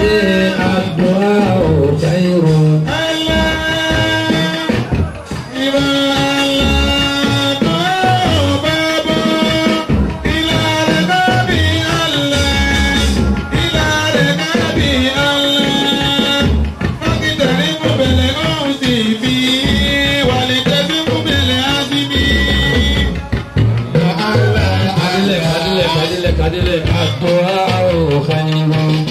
الدعاء خير كدلك كدلك الدعاء خير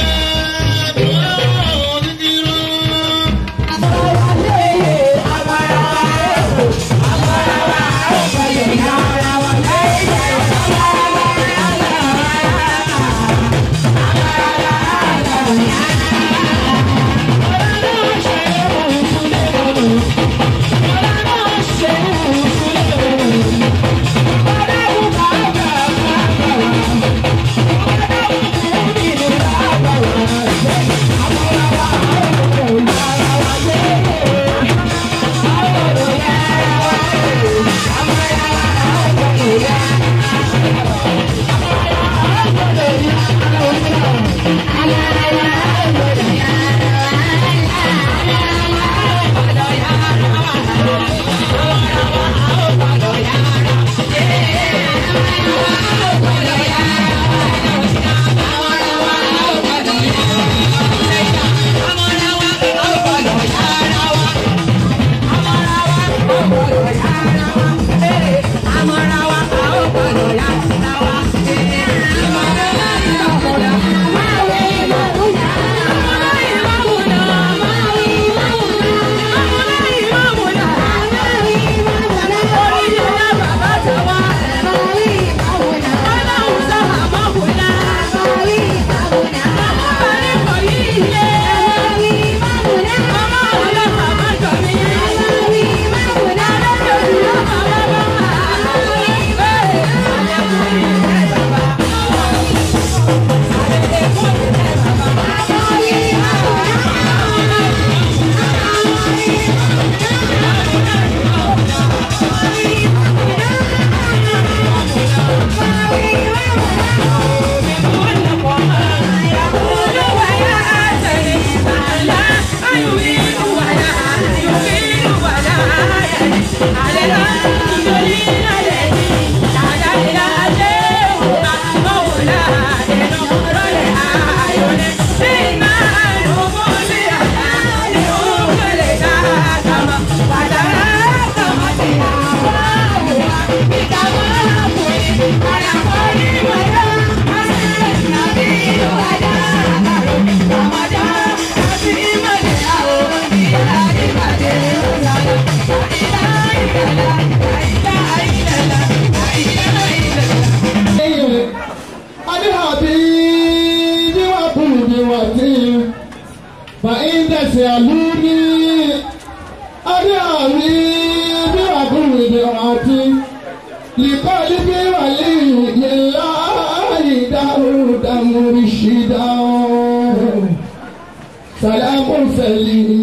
فإن تسألوني أدعوني بأقول دعاتي لقلبي ولي لله داود مرشدا سلام سليم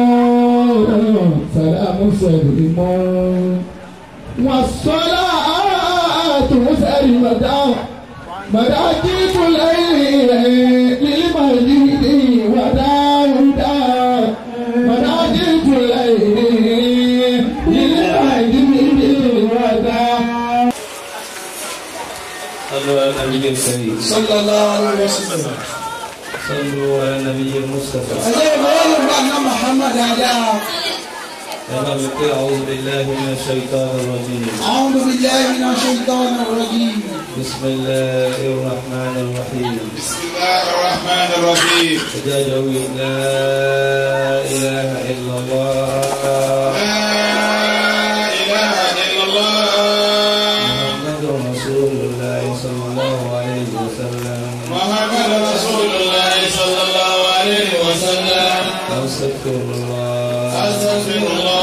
سلام سليم والصلاة مسلمة مراكب الليل للمجيد وداود مراكب الليل للمجيد وداود صلوا على النبي الكريم صلى الله عليه وسلم صلوا على النبي المصطفى أجل بقول أن محمد هذا أنا بقول أعوذ بالله من الشيطان الرجيم أعوذ بالله من الشيطان الرجيم بسم الله الرحمن الرحيم بسم الله الرحمن الرحيم تجاوز لا إله إلا الله لا إله إلا الله محمد رسول الله صلى الله عليه وسلم محمد رسول الله صلى الله عليه وسلم أستغفر الله أستغفر الله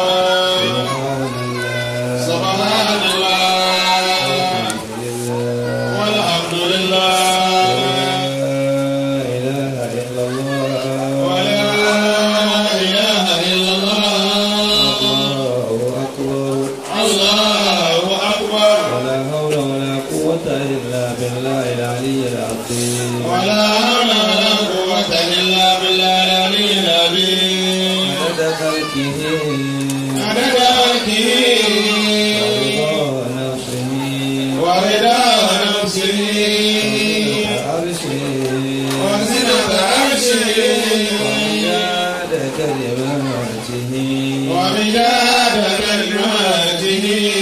سبحان الله سبحان الله الحمد لله والحمد لله لا إله إلا الله ولا إله إلا الله الله أكبر الله أكبر ولا حول ولا قوة إلا بالله العلي العظيم ولا حول ولا قوة ومداد كلماته ومداد كلماته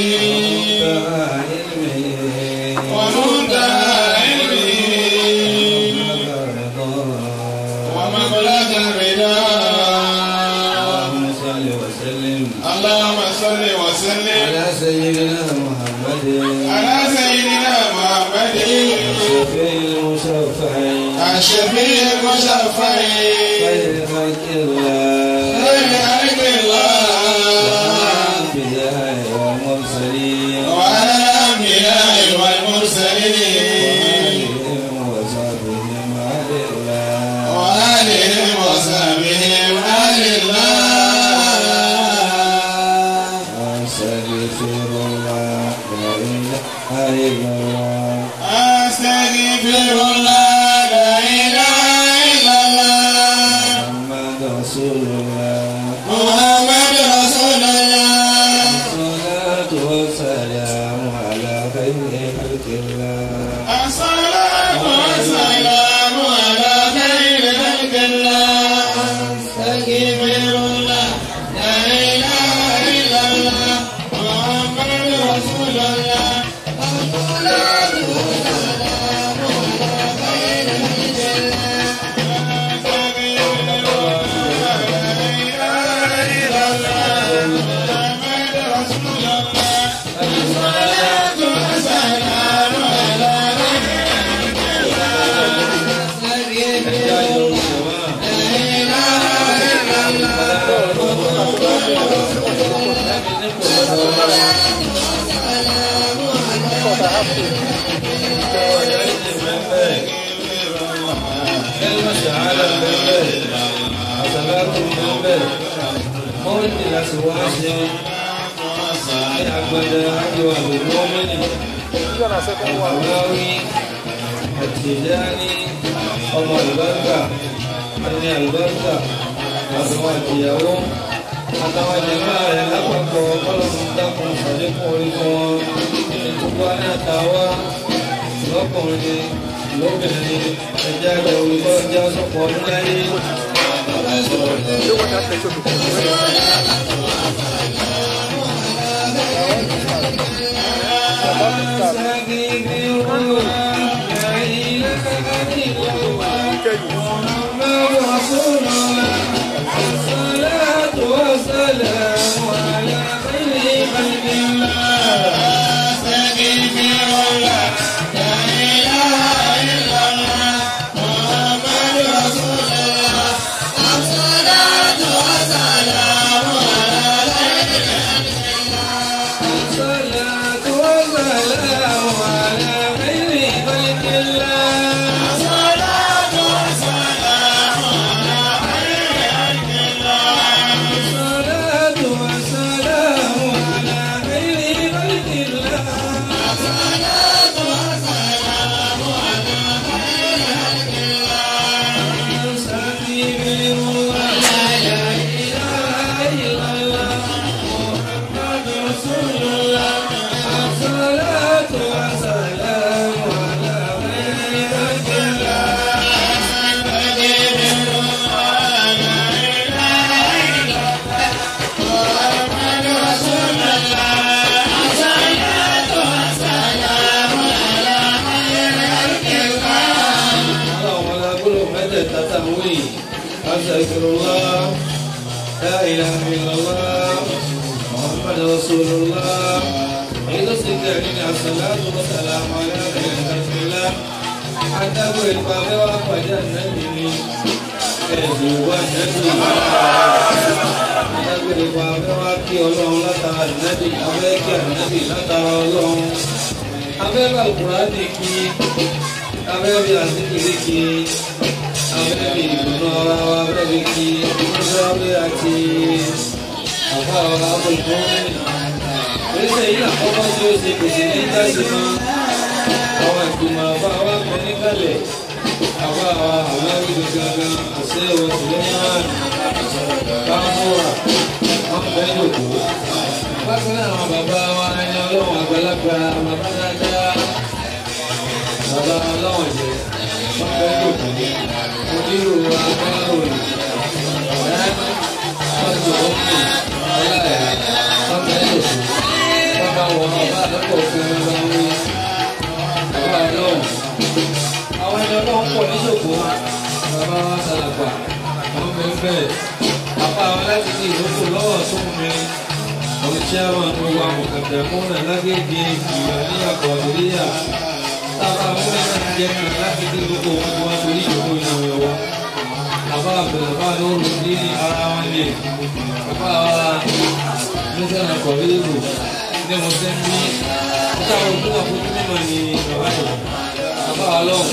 ومنتهى علمه ومنتهى علمه ومبلغ رضاه اللهم صل وسلم اللهم صل وسلم على سيدنا محمد على سيدنا محمد الشفيع المشفع الشفيع المشفع خير خلق الله خير خلق الله الأنبياء والمرسلين وعلى الأنبياء والمرسلين وآلهم وصحبهم على الله وآلهم وصحبهم آل الله أستغفر الله لا إله إلا الله أستغفر الله لا إله إلا الله محمد رسول الله محمد رسول الله الصلاة والسلام على خير خلق الله الصلاة والسلام على خير خلق الله أستغفر الله لا إله إلا الله محمد رسول الله الصلاة والسلام على خير خلق الله أستغفر الله لا إله إلا الله محمد رسول الله الصلاة والسلام على كلمة شهادة بالبيت حسنات بالبيت مولد الأسواس أحمد أجوى بالمؤمن الحماوي التجاني ọmọ àlùbáríkà ẹni àlùbáríkà àtàwọn àtìyàwó àtàwọn jẹ̀mọ́ rẹ̀ lápapọ̀ ọlọ́run dákun ṣàlékún orí fún wọn gbogbo àná àtàwá lọ́kùnrin lóbìnrin ẹ̀jẹ̀ àgbẹ̀ olùkọ́ ọjà sọ̀pọ̀ ọdún láyé. أستغفر الله لا إله إلا الله محمد رسول الله عيد الصديقين الصلاة والسلام على خير خلق الله حتى أقول الباب وأخرج النبي ẹ̀sìn wá nẹ́bí adágbére wa abẹ́ wá kí ọlọ́run látara nẹ́bí abẹ́ kí ànẹ́bí látara ọlọ́run abẹ́ bá Kùránì kí abẹ́ bí àsìkiri kí abẹ́ bí ìdùnnú ara wa abẹ́ bí kí ìdùnnú abẹ́ àti àbá ọ̀rọ̀ abọ́lùkọ́ oríṣẹ́ yìí àkọ́kọ́ tí ó ṣe kò sí ní jáde mọ́ àwọn ìgbìmọ̀ àbá wa pẹ́ níkàlẹ̀ àbá wa àwọn arígbè gangan àṣẹ ìwọ Suleiman bámúra wọn fẹ́ yòókù. bákan náà àwọn bàbá wa ẹni ọlọ́run àgbàlagbà bàbá dáadáa bàbá ọlọ́run jẹ wọn fẹ́ yòókù. onírò wa bẹ́ẹ̀ apá wa láti ní ìlókò lọ́wọ́ tó mi ọ̀rọ̀ tí a máa gbogbo àwọn kẹ̀kẹ́ múnà lágbègbè ìgbà ní àkọọ̀lẹ́yà tábà múnà láti jẹ́ kan láti ní ìlókò wọn wá torí ìlókò ìnáwó ẹ̀wọ́ àbá àbẹ̀rẹ̀ bá lóru ní ara wọn lè àbá wa nígbà kọ̀ọ̀lẹ́ ìlú ní mo sẹ́ ní táwọn òkú àkókò mímọ̀ ní bàbá yìí àbá wa lọ́wọ́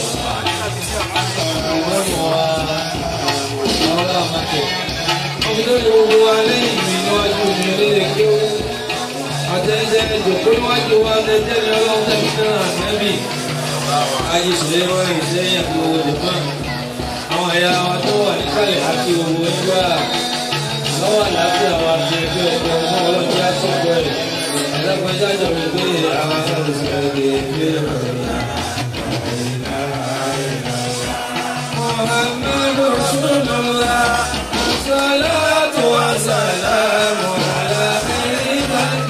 ìwọ́n mọ̀ wá àwọn aláàmọ́tẹ̀ ọmọdé gbogbo wa lẹ́yìn mi níwájú mi lédè kí ó àtẹ̀jẹ́ ìjòkó níwájú wa tẹ̀jẹ́ ní ọlọ́run tẹ̀mí náà nẹ́bì ayé ìṣẹ̀lẹ̀ wọn ìṣẹ́yìn àti owó japan àwọn ẹ̀yà wa tó wà níkàlẹ̀ àti owó ẹgbẹ́ lọ́wọ́ àlàáfíà wa ti ẹgbẹ́ ẹgbẹ́ ọmọ ọlọ́jà sọ̀gbọ́ ẹ̀ ẹ̀dàgbẹ́jà jọ mi pé àwọn aṣáájú ẹgbẹ́ محمد رسول الله الصلاة والسلام على خير خلق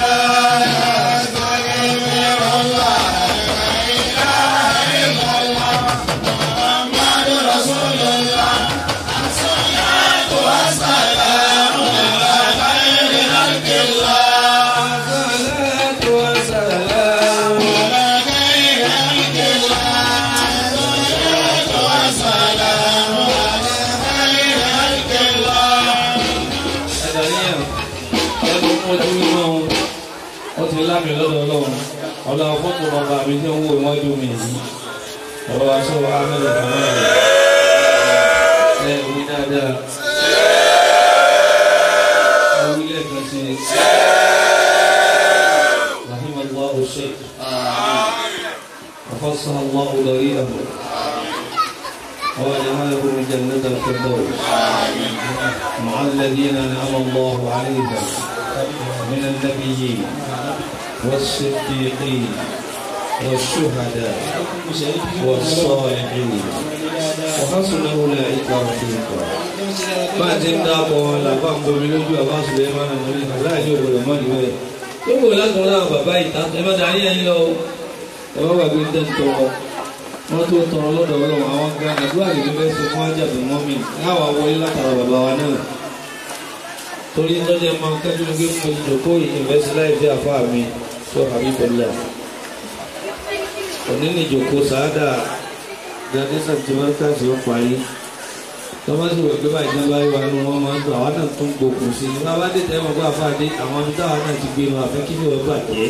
الله الصلاة والسلام ẹ̀dàníyàn ẹ̀dùn ojú iná ó ti lámì lọ́dọ̀ ọlọ́run ọlá fọ́tò bàbá mi tí ó ń wò iwájú mi yìí ọ̀rọ̀ aṣọ amẹ́lẹ̀ kàmá rẹ̀ ẹ̀ wí dáadáa ẹ̀ wí lẹ́ẹ̀kan sí i rahim allah sheikh وفصل الله ضريره وجعله جنة الفردوس مع الذين أنعم الله عليهم من النبيين والصديقين والشهداء والصالحين وحسن أولئك رفيقا máa ti ń dáàbọ̀ wọn làbá ń bomi lójú àbá Suleiman àmọ́lé aláìní òwúrọ̀ mọ́ ìwé ẹ̀ tó wò látọ̀ láwọn bàbá ìta ẹ má darí ẹ̀yìn lọ ẹ má gbàgbé ń tẹ́ ń tọrọ wọ́n tó tọrọ lọ́dọ̀ ọlọ́run àwọn gan àdúrà lè ní bẹ́ẹ̀ sọ fún ajábẹ̀ mọ́mì láwa wọlé látara bàbá wa náà torí tọ́jú máa ń kẹ́jú ní gbé mo jòkó ìyìnbẹ́sí láì fi àfa mi sọ àbí pẹ̀lú òní ní ìjòkó sàádà gradisa tí wọ́n káàsì ó parí tọ́mọ́sí wẹ̀ pé báyìí náà báyìí wà nù wọ́n máa ń tọ́ àwọn náà tó ń gbókùn sí i bàbá dé tẹ́ mọ̀ bá àfáàdé àwọn ibi táwọn náà ti gbé wọn àfẹ́ kí ni wọ́n bàjẹ́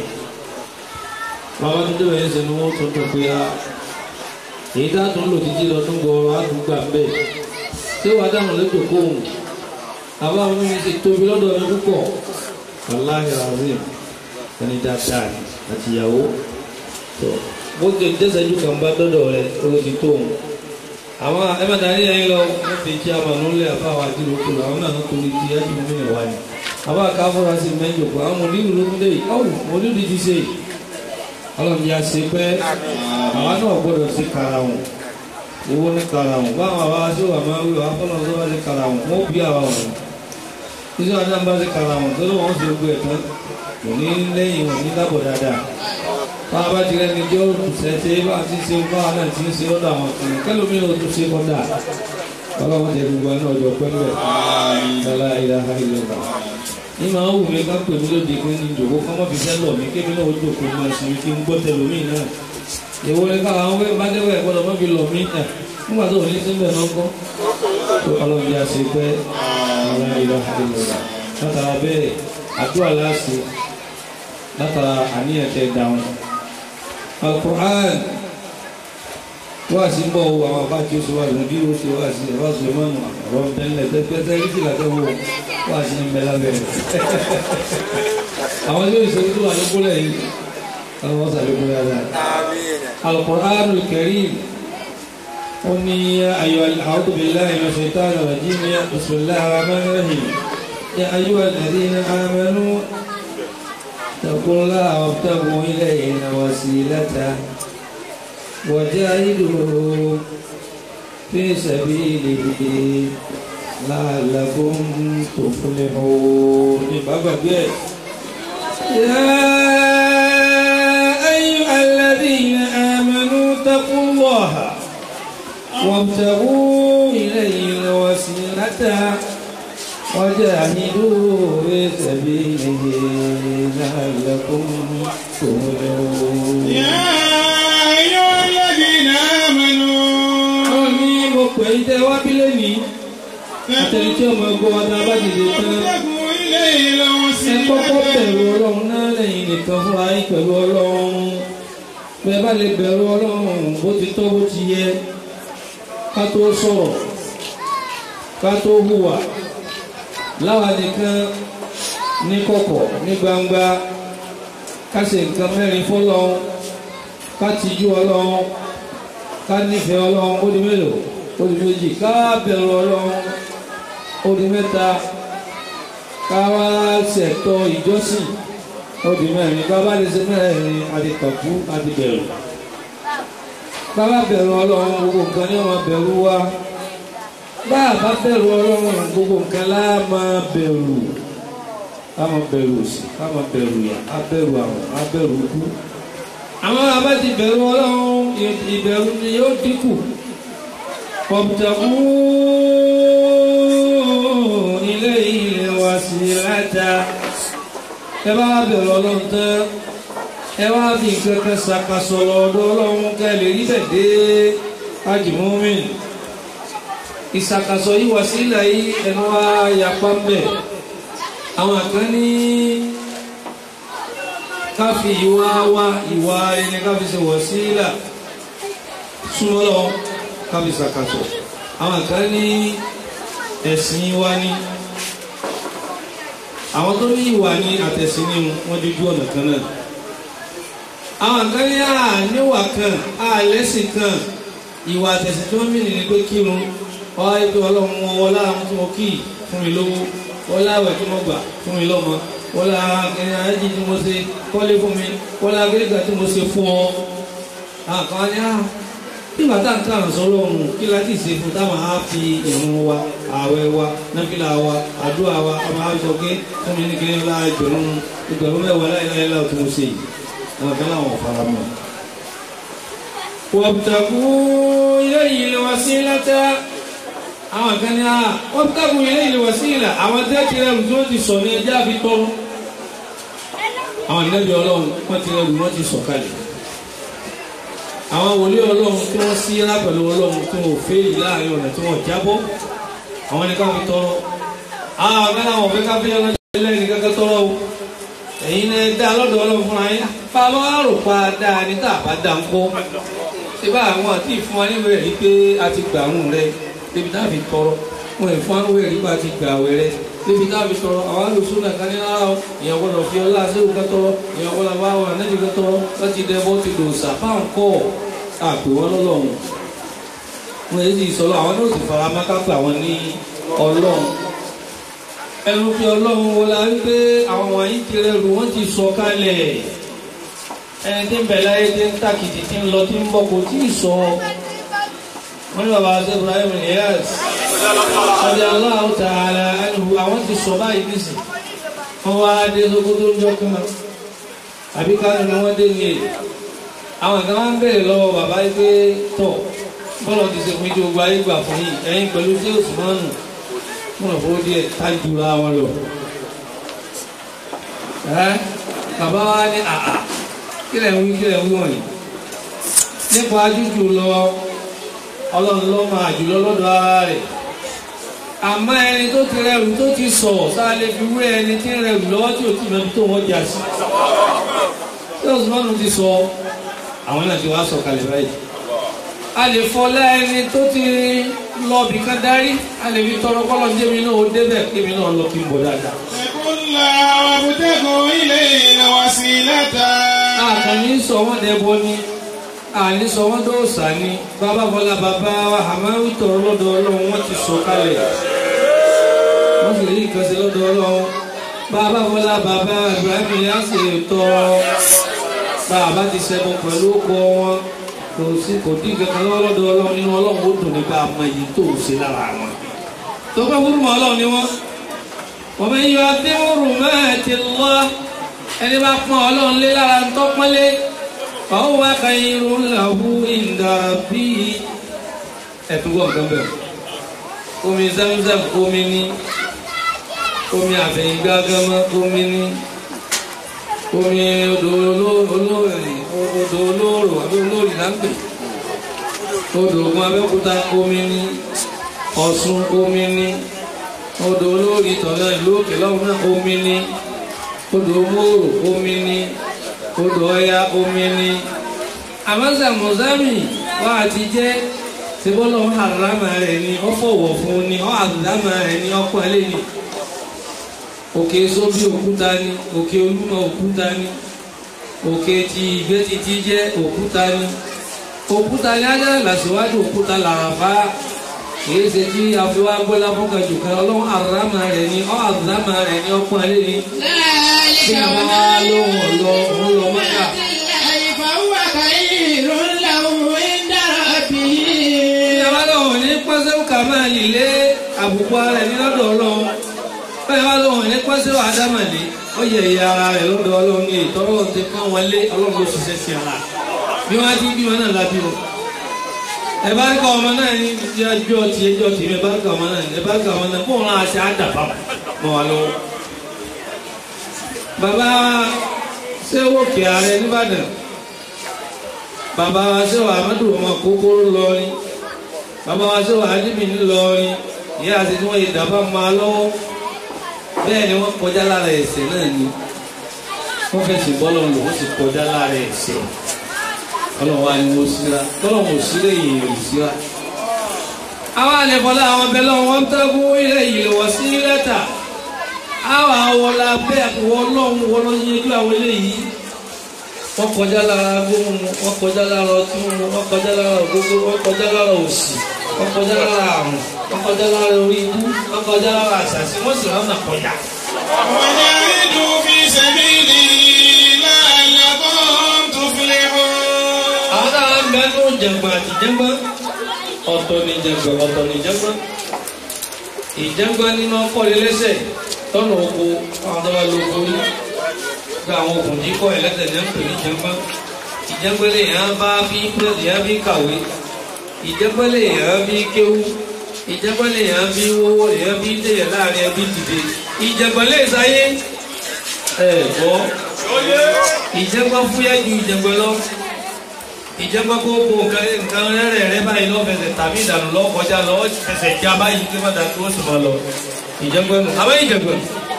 bàbá tó débẹ̀ yẹn sẹ́nu wọ́n tún tún pé a èyí tá a tún lò títí lọ tún gbọ́ àdúgbà bẹ́ẹ̀ ṣé wàá dáhùn lẹ́jọ́ kóhùn àbá mi ti tóbi lọ́dọ̀ mi púpọ̀ wàláhì razim ẹni dáadáa àti ìyàwó tó bó ti dẹ́sẹ̀jú kan bá dọ́dọ̀ rẹ̀ owó ti tóhùn àwọn ẹ̀mẹ́tàrí ẹ̀yìn lọ wọ́n fi kí amànúlẹ̀ àfáwà àti ìlúkù àwọn náà tó torí ti ẹ̀jú mímọ̀ wá ní àbá káfọ́ra sí mẹ́jọ pé àwọn mòlíwù ló ń dé yìí ọ̀hún mòlíwù ti ṣe ọlọ́run yà ṣe pé àwa náà gbọ́dọ̀ sí karahùn owó ní karahùn báwọn àwa sí wà máa wí wà fọlọ́n tó bá sí karahùn wọ́n bí àwa wọ̀n títí wọn náà bá sí karahùn tó lóun ṣe gbé ẹ̀tàn kò ní lẹ́yìn wọn ní lábọ̀ dáadáa bá a bá ti rẹni jọ ṣẹṣẹ bá a ti ṣe bá a náà ti ń ṣe ọ̀dọ̀ àwọn kan kẹlòmí ò tún ṣe kọ́dà ọlọ́run tẹ gbogbo àná ọjọ́ pẹ́ńbẹ́ ṣọlá ìlànà ìlànà ní máa ń wù mí ká pè mí lóde pé ní ìjòkó kọ́ mọ́ fi fẹ́ lọ mí kébí náà ó jòkó máa ṣe kí n gbọ́ tẹlómìn náà ìwọ ni ká àwọn bá dẹ́wọ̀ gbọ́dọ̀ mọ́ fi lọ mí ẹ̀ nígbà tó ní síbẹ̀ náà kọ́ tó ọlọ́run bí a ṣe pẹ́ ìlànà ìlànà ìlànà látara bẹ́ẹ̀ àdúrà láàṣẹ látara àníyàn tẹ dáhùn alukur'an wá sí ń bọ̀ wo àwọn àbá tí ó ṣe wá sí bí ó ṣe wá sí ẹ̀fà sùlẹ̀mọ́nù ọ̀rọ̀ tẹ́lẹ̀ tẹ́tẹ́ rí sí làtẹ́ wo wá sí ń bẹ lábẹ́ rẹ̀ àwọn tí ó ṣe tó wà lókúlẹ̀ yìí àwọn wọ́n sàlékún dáadáa alukur'an karim ó ní ayọ̀ a'udhu billahi minash shaitanir rajim bismillahir rahmanir rahim ya ayyuhal ladhina amanu اتقوا الله وابتغوا إليه الوسيلة وجاهدوا في سبيله لعلكم تفلحون بابا يا أيها الذين آمنوا اتقوا الله وابتغوا إليه الوسيلة وجاهدوا في سبيله لعلكم تفلحون يا أيها الذين آمنوا Ọlọ́run ní mo pè é tẹ́ wá bí lónìí àtẹni tí ọmọ ẹgbẹ́ wa náà bá dìde tán اتقوا إليه ẹ kọ́kọ́ الوسيلة bẹ̀rù ọlọ́run náà lẹ́yìn nìkan fúnra yín pẹ̀lú ọlọ́run bẹ́ẹ̀ bá lè bẹ̀rù ọlọ́run bó ti tọ́ bó ti yẹ ká tó sọ̀rọ̀ ká tó hùwà láwa nìkan ní kọ̀kọ̀ ní gbangba ká ṣe nǹkan mẹ́rin fọ́lọ́run ká tijú ọlọ́run ká nífẹ̀ẹ́ ọlọ́run ó di mélòó ó di méjì ká bẹ̀rù ọlọ́run ó di mẹ́ta káwá ṣètò ìjọsìn odi mẹ́rin bàbá lè ṣe mẹ́rin àdìkàkú àdìbẹ̀rù bàbá bẹ̀rù ọlọ́run gbogbo nǹkan ní ọmọ bẹ̀rù wa bá a bá bẹ̀rù ọlọ́run gbogbo nǹkan lá máa bẹ̀rù á máa bẹ̀rù òsì á máa bẹ̀rù yà á bẹ̀rù àrùn á bẹ̀rù ikú àwọn abá ti bẹ̀rù ọlọ́run ìbẹ̀rù ni yóò dínkù ọ̀bùtàkùn ilé ilé wa sí láta ẹ bá wá bẹ̀rù ọlọ́run tán ẹ wá fi kankan ṣàkàṣọ lọ́dọ̀ ọlọ́run kẹ́ lè rí bẹ̀ dé ájìmọ́mìn ìṣàkàṣọ yìí wá sílẹ̀ yìí ẹnu wá yapa ń bẹ̀ àwọn kan ní ká fi ìwà wá ìwà ẹni ká fi ṣe wọ̀ sílẹ̀ súnmọ́ lọ́wọ́ ká fi ṣàkàṣọ àwọn kan ní ẹ̀sìn wa ní àwọn tó ní ìwà ní àtẹ̀sí ní wọ́n dúdú ọ̀nà kan náà àwọn kan ní àníwà kan àlẹ́sìn kan ìwà àtẹ̀sí tí wọ́n mìíràn ní pé kírun ọ̀há ètò ọlọ́run wọn wọlá àwọn tí mo kí fún mi lówó wọlá àwẹ̀ tí mo gbà fún mi lọ́mọ wọlá akẹ́ni ayéjì tí mo ṣe kọ́lé fún mi wọlá agẹ́gà tí mo ṣe fún ọ àwọn kan ní à nígbà tá n kàn sọ́rọ̀ ọ̀hún kí láti ṣe fún táwọn á fi ìrun wa ààwẹ̀ wa náfìlà wa àdúrà wa ọmọ àwùjọ pé fún mi ní kí ní ọlá ẹgbẹ̀rún ẹgbẹ̀rún mẹ́wàá láìláì láì tó ń ṣe yìí àwọn kan láwọn fara mọ́. wabtagu ilayhi alwasilata àwọn kan ní à wabtagu ilayhi alwasila àwọn tẹ́ ti rẹ̀ tó ti sọ ní ẹjẹ́ àfi tọ́ àwọn ìnẹ́bí ọlọ́run wọ́n ti rẹ̀ wọ́n ti sọ kalẹ̀ àwọn wòlíì ọlọ́run tí wọ́n sí rá pẹ̀lú ọlọ́run tí wọ́n fẹ́ yìí láàrin ọ̀nà tí wọ́n jábọ́ àwọn ní káwọn fi tọrọ àwọn ọ̀gá náà wọ́n fẹ́ ká fi ọlọ́run lẹ́yìn kankan tọrọ o ẹ̀yin náà dá lọ́dọ̀ ọlọ́run fúnra yín pa lọ́ àrò pa dáa ní tá a bá dá ń kọ́ ṣé bá àwọn àti ìfún wa níwèé rí pé a ti gbà àrùn rẹ débi tá a fi tọrọ wọn ìfún wa níwèé rí pé a ti gbà àwẹ̀ rẹ débi tá a fi tọrọ àwọn alùsùn náà kan ní rárá o ìyẹn gbọ́dọ̀ fi ọlá sẹ́wọ̀n kan tọrọ ìyẹn gbọ́dọ̀ bá wà nẹ́bí kan tọrọ láti dẹ́bọ́ ti dò sàfáàn kọ́ àpè wọn lọ́lọ́run wọn èyí sì sọ̀rọ̀ àwọn náà sì fara má kápẹ́ àwọn ní ọlọ́run ẹnu fi ọlọ́run wo la wípé àwọn wọ̀nyí ti rẹrù wọ́n ti sọ kalẹ̀ ẹni tí ń bẹ̀ láyé tí ń tàkìtì tí ń lọ tí ń bọ̀ kò tí ì sọ wọ́n ní bàbá àti Ibrahim Niyas ọdí Allahu ta'ala ẹnu àwọn ti sọ báyìí nísì wọ́n wá dé Sókótó ń jọ kan àbí kánú ni wọ́n dé ní èdè àwọn kan máa ń bèèrè lọ́wọ́ bàbá yìí pé tọ̀ bọ́lọ̀ ti ṣe fún ìjọ gba ayé gbà fún yìí ẹ̀yin pẹ̀lú tí ó sì máa nù múnà fowó díẹ̀ tájú ra wọn lọ. ẹ́ bàbá wa ní àà kílẹ̀ ń wí kílẹ̀ ń wí wọ̀nyí. nípa jújù lọ ọlọ́run ló máa jùlọ lọ́dọ̀ ara rẹ̀. àmọ́ ẹni tó ti rẹrù tó ti sọ̀ sáà lè fi wé ẹni tí ń rẹrù lọ́wọ́ tí ò tí mẹ́bi tó wọ́n jà sí. tí ó sì máa nù ti sọ àwọn náà ti wá sọ̀kalẹ̀ báyìí. a lè fọlá ẹni tó ti lọ bìkan darí a lè fi tọrọ kọ́lọ̀ ní èmi náà ó débẹ̀ kí èmi náà lọ kí n bọ̀ dáadáa. اتقوا الله وابتغوا إليه الوسيلة àkànní sọ wọ́n dẹ́bọ ni àní sọ wọ́n dóòsà ni bàbá fọlá bàbá wa àmọ́ tọrọ lọ́dọ̀ ọlọ́run wọ́n ti sọ kalẹ̀ wọ́n sì rí ìkànsí lọ́dọ̀ ọlọ́run bàbá fọlá bàbá Ibrahim yá sì tọrọ bàbá ti ṣẹbọ pẹ̀lú ọkọ wọn kò sí kò dín kankan lọ́wọ́ lọ́dọ̀ ọlọ́run nínú ọlọ́run ó dùn nípa àmọ́ èyí tó ń ṣe lára wọn. tó bá wúrú mọ́ ọlọ́run ni wọ́n wọ́n bẹ yọ adéwòrò mẹ́ẹ̀ẹ́tì lọ́ ẹni bá pọ́n ọlọ́run lé lára ń tọ́pọ́nlé ọ̀hún wá ka irun làwù ìdàrà bí ẹ̀tún gbọ́ nǹkan bẹ̀rẹ̀ omi zamzam omi ní omi àfẹ̀yìngágámá omi ní omi odò olóòrì odò olóòrò àbí olóòrì là ń pè odò Ògùn Abẹ́òkúta omi ní Ọ̀ṣun omi ní odò olóòrì tọ̀nà ìlú òkè lọ́hùn náà omi ní odò mòrò omi ní odò Ọya omi ní àmọ́sà mọ̀sámì wà á ti jẹ́ sebọ́lọ́ àrámà rẹ̀ ni ó fọ̀wọ̀ fún ni ó àdámà rẹ̀ ni ó pọ́nlé ni òkè sóbí òkúta ni òkè olúmọ òkúta ni òkè tí ìgbẹ́ títí jẹ́ òkúta ni òkúta ní ajá làṣíwájú òkúta làràfá kìí ṣe tí àfiwá gbọ́lá fọ́kàn jù kan ọlọ́run àrámà rẹ̀ ni ó àdámà rẹ̀ ni ó pọ́nlé ni bí àwọn wá lóhùn ọ̀lọ́ òun lọ mọ́ta. ìjọba lọ́wọ́ ní pọ́sẹ́wò kà máa lè lé àbùkù ara ẹni lọ́dọ̀ ọlọ́run bẹ́ẹ̀ bá lọ́wọ́ ní pọ́sẹ́wò àdámàlé ó yẹ ìyá ara rẹ̀ lọ́dọ̀ ọlọ́run ní ìtọ́rọ̀ ti pọ́n wọn lé ọlọ́run ló ṣiṣẹ́ sí ara bí wọ́n á ti bí wọn náà lábí wọn. ẹ bá ká ọmọ náà ní ti ẹjọ́ ti ẹjọ́ ti ẹ bá ká ọmọ náà ẹ bá ká ọmọ náà bóun náà ṣe àdàbà mọ́ wa lọ́wọ́. bàbá sẹ́wọ́ kí ààrẹ nìbàdàn bàbá wa sẹ́wọ́ amadu ọmọ kókóró lọ́rin bàbá wa sẹ́wọ́ adébí ńlọrin ìyá àti tí wọ́n yẹ dàbà máa lọ́wọ́ bẹ́ẹ̀ ni wọ́n kọjá lára ẹ̀ṣẹ̀ náà ni wọ́n fẹ́ sì bọ́lọ̀ lò wọ́n sì kọjá lára ẹ̀ṣẹ̀ ọlọ́run wa ni wọ́n síra tọ́lọ̀ wọ́n síra èèyàn ò síra. àwọn àlẹ́fọ́lá àwọn bẹ́lẹ̀ wọn tẹ́kù ilé ìlú wọ́n sí lẹ́tà àwọn àwọlá bẹ́ẹ̀ wọ́n lọ́hùn wọ́n lọ́ yẹjú àwọn eléyìí wọ́n kọjá lára gbóhùn wọ́n kọjá lára ọtí mímu wọ́n kọjá lára ògógó wọ́n kọjá lára òṣì wọ́n kọjá lára àrùn wọ́n kọjá lára orí ibú wọ́n kọjá lára àṣàṣì wọ́n sì rán náà kọjá. وجاهدوا في سبيله لعلكم تفلحون àwọn táwọn ń bẹ ní jẹ̀gbọ́n àti jẹ̀gbọ́n ọ̀tọ̀ ní jẹ̀gbọ́n ọ̀tọ̀ ní jẹ̀gbọ́n ìjẹ̀gbọ́n nínú ọkọ̀lẹ́ lẹ́sẹ̀ tọ́nà oko àwọn tó bá lo oko yìí gba àwọn okùn jí kọ́ ẹlẹ́sẹ̀ ní ẹ̀ńpẹ̀ ní jẹ̀gbọ́n ìjẹ̀gbọ́n lè yàn bá bí pẹ́ẹ́lì yàn bí kàwé ìjẹ̀gbọ́n lè yàn bí kéwú ìjẹ̀gbọ́n lè yàn bí wọ́wọ́ lè yàn bí dèyẹ láàrin ẹbí dìde ìjẹ̀gbọ́n lè sáyé ẹ̀ gbọ́ ìjẹ̀gbọ́n fúyẹ́ ju ìjẹ̀gbọ́n lọ ìjẹ́pẹ́ kó kó nǹkan nǹkan rẹ̀ rẹ̀ báyìí lọ́fẹsẹ̀ tàbí ìdànù lọ́wọ́ kọjá lọ́wọ́ fẹsẹ̀ já báyìí kí wọ́n dàtú ó sì máa lọ ìjẹ́pẹ́ nù àbẹ́ ìjẹ́pẹ́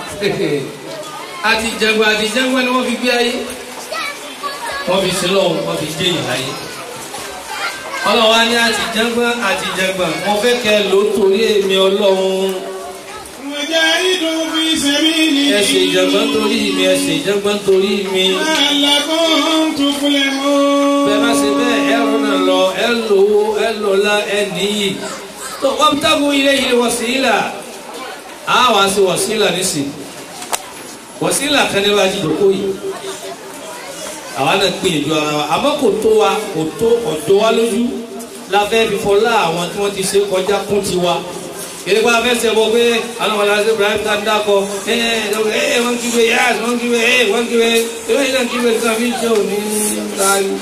àti ìjẹ́pẹ́ àti ìjẹ́pẹ́ ni wọ́n fi gbé ayé wọ́n fi sí lọ́wọ́ wọ́n fi jẹ́ ìyá ayé ọlọ́wọ́ á ní àti ìjẹ́pẹ́ àti ìjẹ́pẹ́ wọ́n fẹ́ kẹ́ ló torí èmi ọlọ́run وجاهدوا في سبيله ẹsẹ̀ ìjẹ́pẹ́ torí mi ẹsẹ̀ ìjẹ́pẹ́ torí mi لعلكم تفلحون bẹ́ẹ̀ bá ṣe bẹ́ẹ̀ ẹ rọ́nà lọ ẹ lówó ẹ lọ́lá ẹ níyì tó wọ́n tábù ilé yìí wọ̀síìlà á wàá sí wọ̀síìlà nísìn wọ̀síìlà kan ní wájú ìdókò yìí àwa náà gbìyànjú ara wa àmọ́ kò tó wa kò tó ọ̀dọ́ wa lójú la fẹ́ fi fọlá àwọn tí wọ́n ti ṣe kọjá kún tiwa yẹ́nì pa fẹ́ sẹ́bọ̀ pé àwọn ọmọ aláṣẹ Ibrahim tá ń dákọ̀ ẹ̀ ẹ̀ ẹ̀ wọ́n kígbe yáàs wọ́n kígbe ẹ̀ wọ́n kígbe ẹ̀ wọ́n náà kígbe nǹkan fi jẹ́ òní láàyè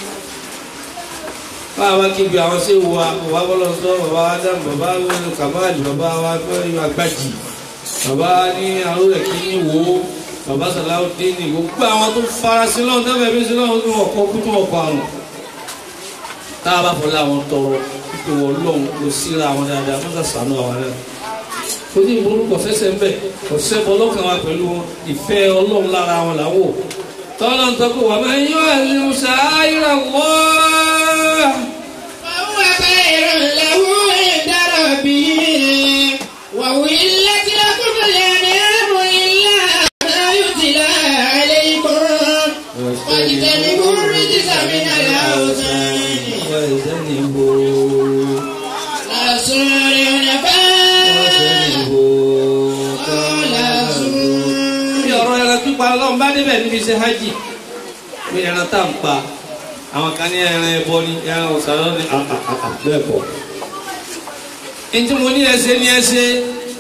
báwa kígbe àwọn sí wa bàbá bọ́lọ̀ sọ bàbá Adam bàbá Kamali bàbá wa fẹ́ agbájì bàbá ní arúgbó kí ní wo bàbá Salaudeen ní gbogbo àwọn tó fara sí lọ́wọ́ tó bẹ̀rẹ̀ sí lọ́wọ́ tó wọ̀ kọ́ kú tó wọ̀ kọ́ àrùn tá a bá fọlá àwọn tọrọ pípé wọn lọ́hùn ló síra àwọn dáadáa wọ́n sàṣàánú àwọn náà torí ìbúrú kò fẹsẹ̀ ń bẹ̀ kò sẹ́bọ̀ lọ́kàn wa pẹ̀lú ìfẹ́ ọlọ́run lára wọn làwọ̀ tọ́lá ń tọ́kọ̀ wà máa ń yọ ẹ̀lú sàáyìrà wọ́ فهو خير له عند ربه وأحلت لكم الأنعام إلا ما يتلى عليكم واجتنبوا الرجس من الأوثان لا سور نفاق ولا bí سور ọ̀rọ̀ ẹran pípa ọlọ́run bá débẹ̀ níbi iṣẹ́ hajj bí ẹran tá à ń pa àwọn kan ní ẹran ẹbọ ní ẹran ọ̀sán ní bẹ́ẹ̀ bọ̀. ntí mo ní ẹsẹ̀ ní ẹsẹ̀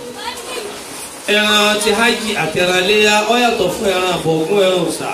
ẹran ti hajj àti ẹran léyà ó yàtọ̀ fún ẹran àbọ̀gún ẹran ọ̀sà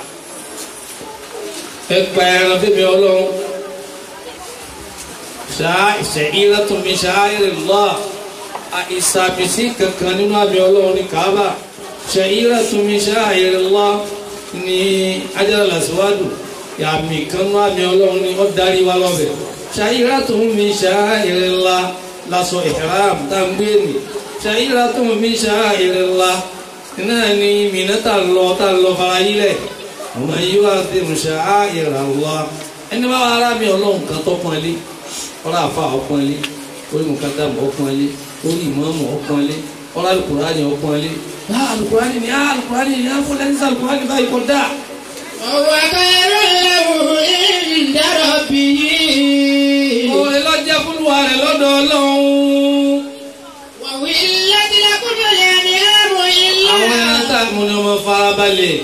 ẹ pa ẹran fẹ́mi ọlọ́run ṣáá ìṣẹ̀yìnlá tó mi ṣáá ìrìn lọ́à ìsàmìsí kankan nínú àmì ọlọ́run ní kaaba ṣàyíra túnmí ṣáàyèrèlá ní ajára làṣíwádù àmì kan nínú àmì ọlọ́run ní ó darí wa lọ́bẹ̀ ṣàyíra túnmí ṣáàyèrèlá lásọ ìhram tá ń gbé nì ṣàyíra túnmí ṣáàyèrèlá náà ni mìíràn tá lọ tá lọ fara yílẹ̀ ọmọ yìí wá sí ṣáàyèrèlá ẹni bá wà rà mí ọlọ́run kan tó pọ́nlé ọlọ́ àfa ọpọ́nlé orí mùkádàmù ọpọ́nlé orí ìmọ̀ọ́mù ọpọ́nlé ọlọ́ alukurani ọpọ́nlé ah alukurani ni ah alukurani ni ah fúnlẹ̀ ní alukurani báyìí kò dáa. وهو خير له عند ربه òun lọ́jọ́ fúnwa rẹ̀ lọ́dọ̀ ọlọ́run. وولت لكم الأنعام àwọn إلا ẹran tá a mú ni ọmọ farabalẹ̀.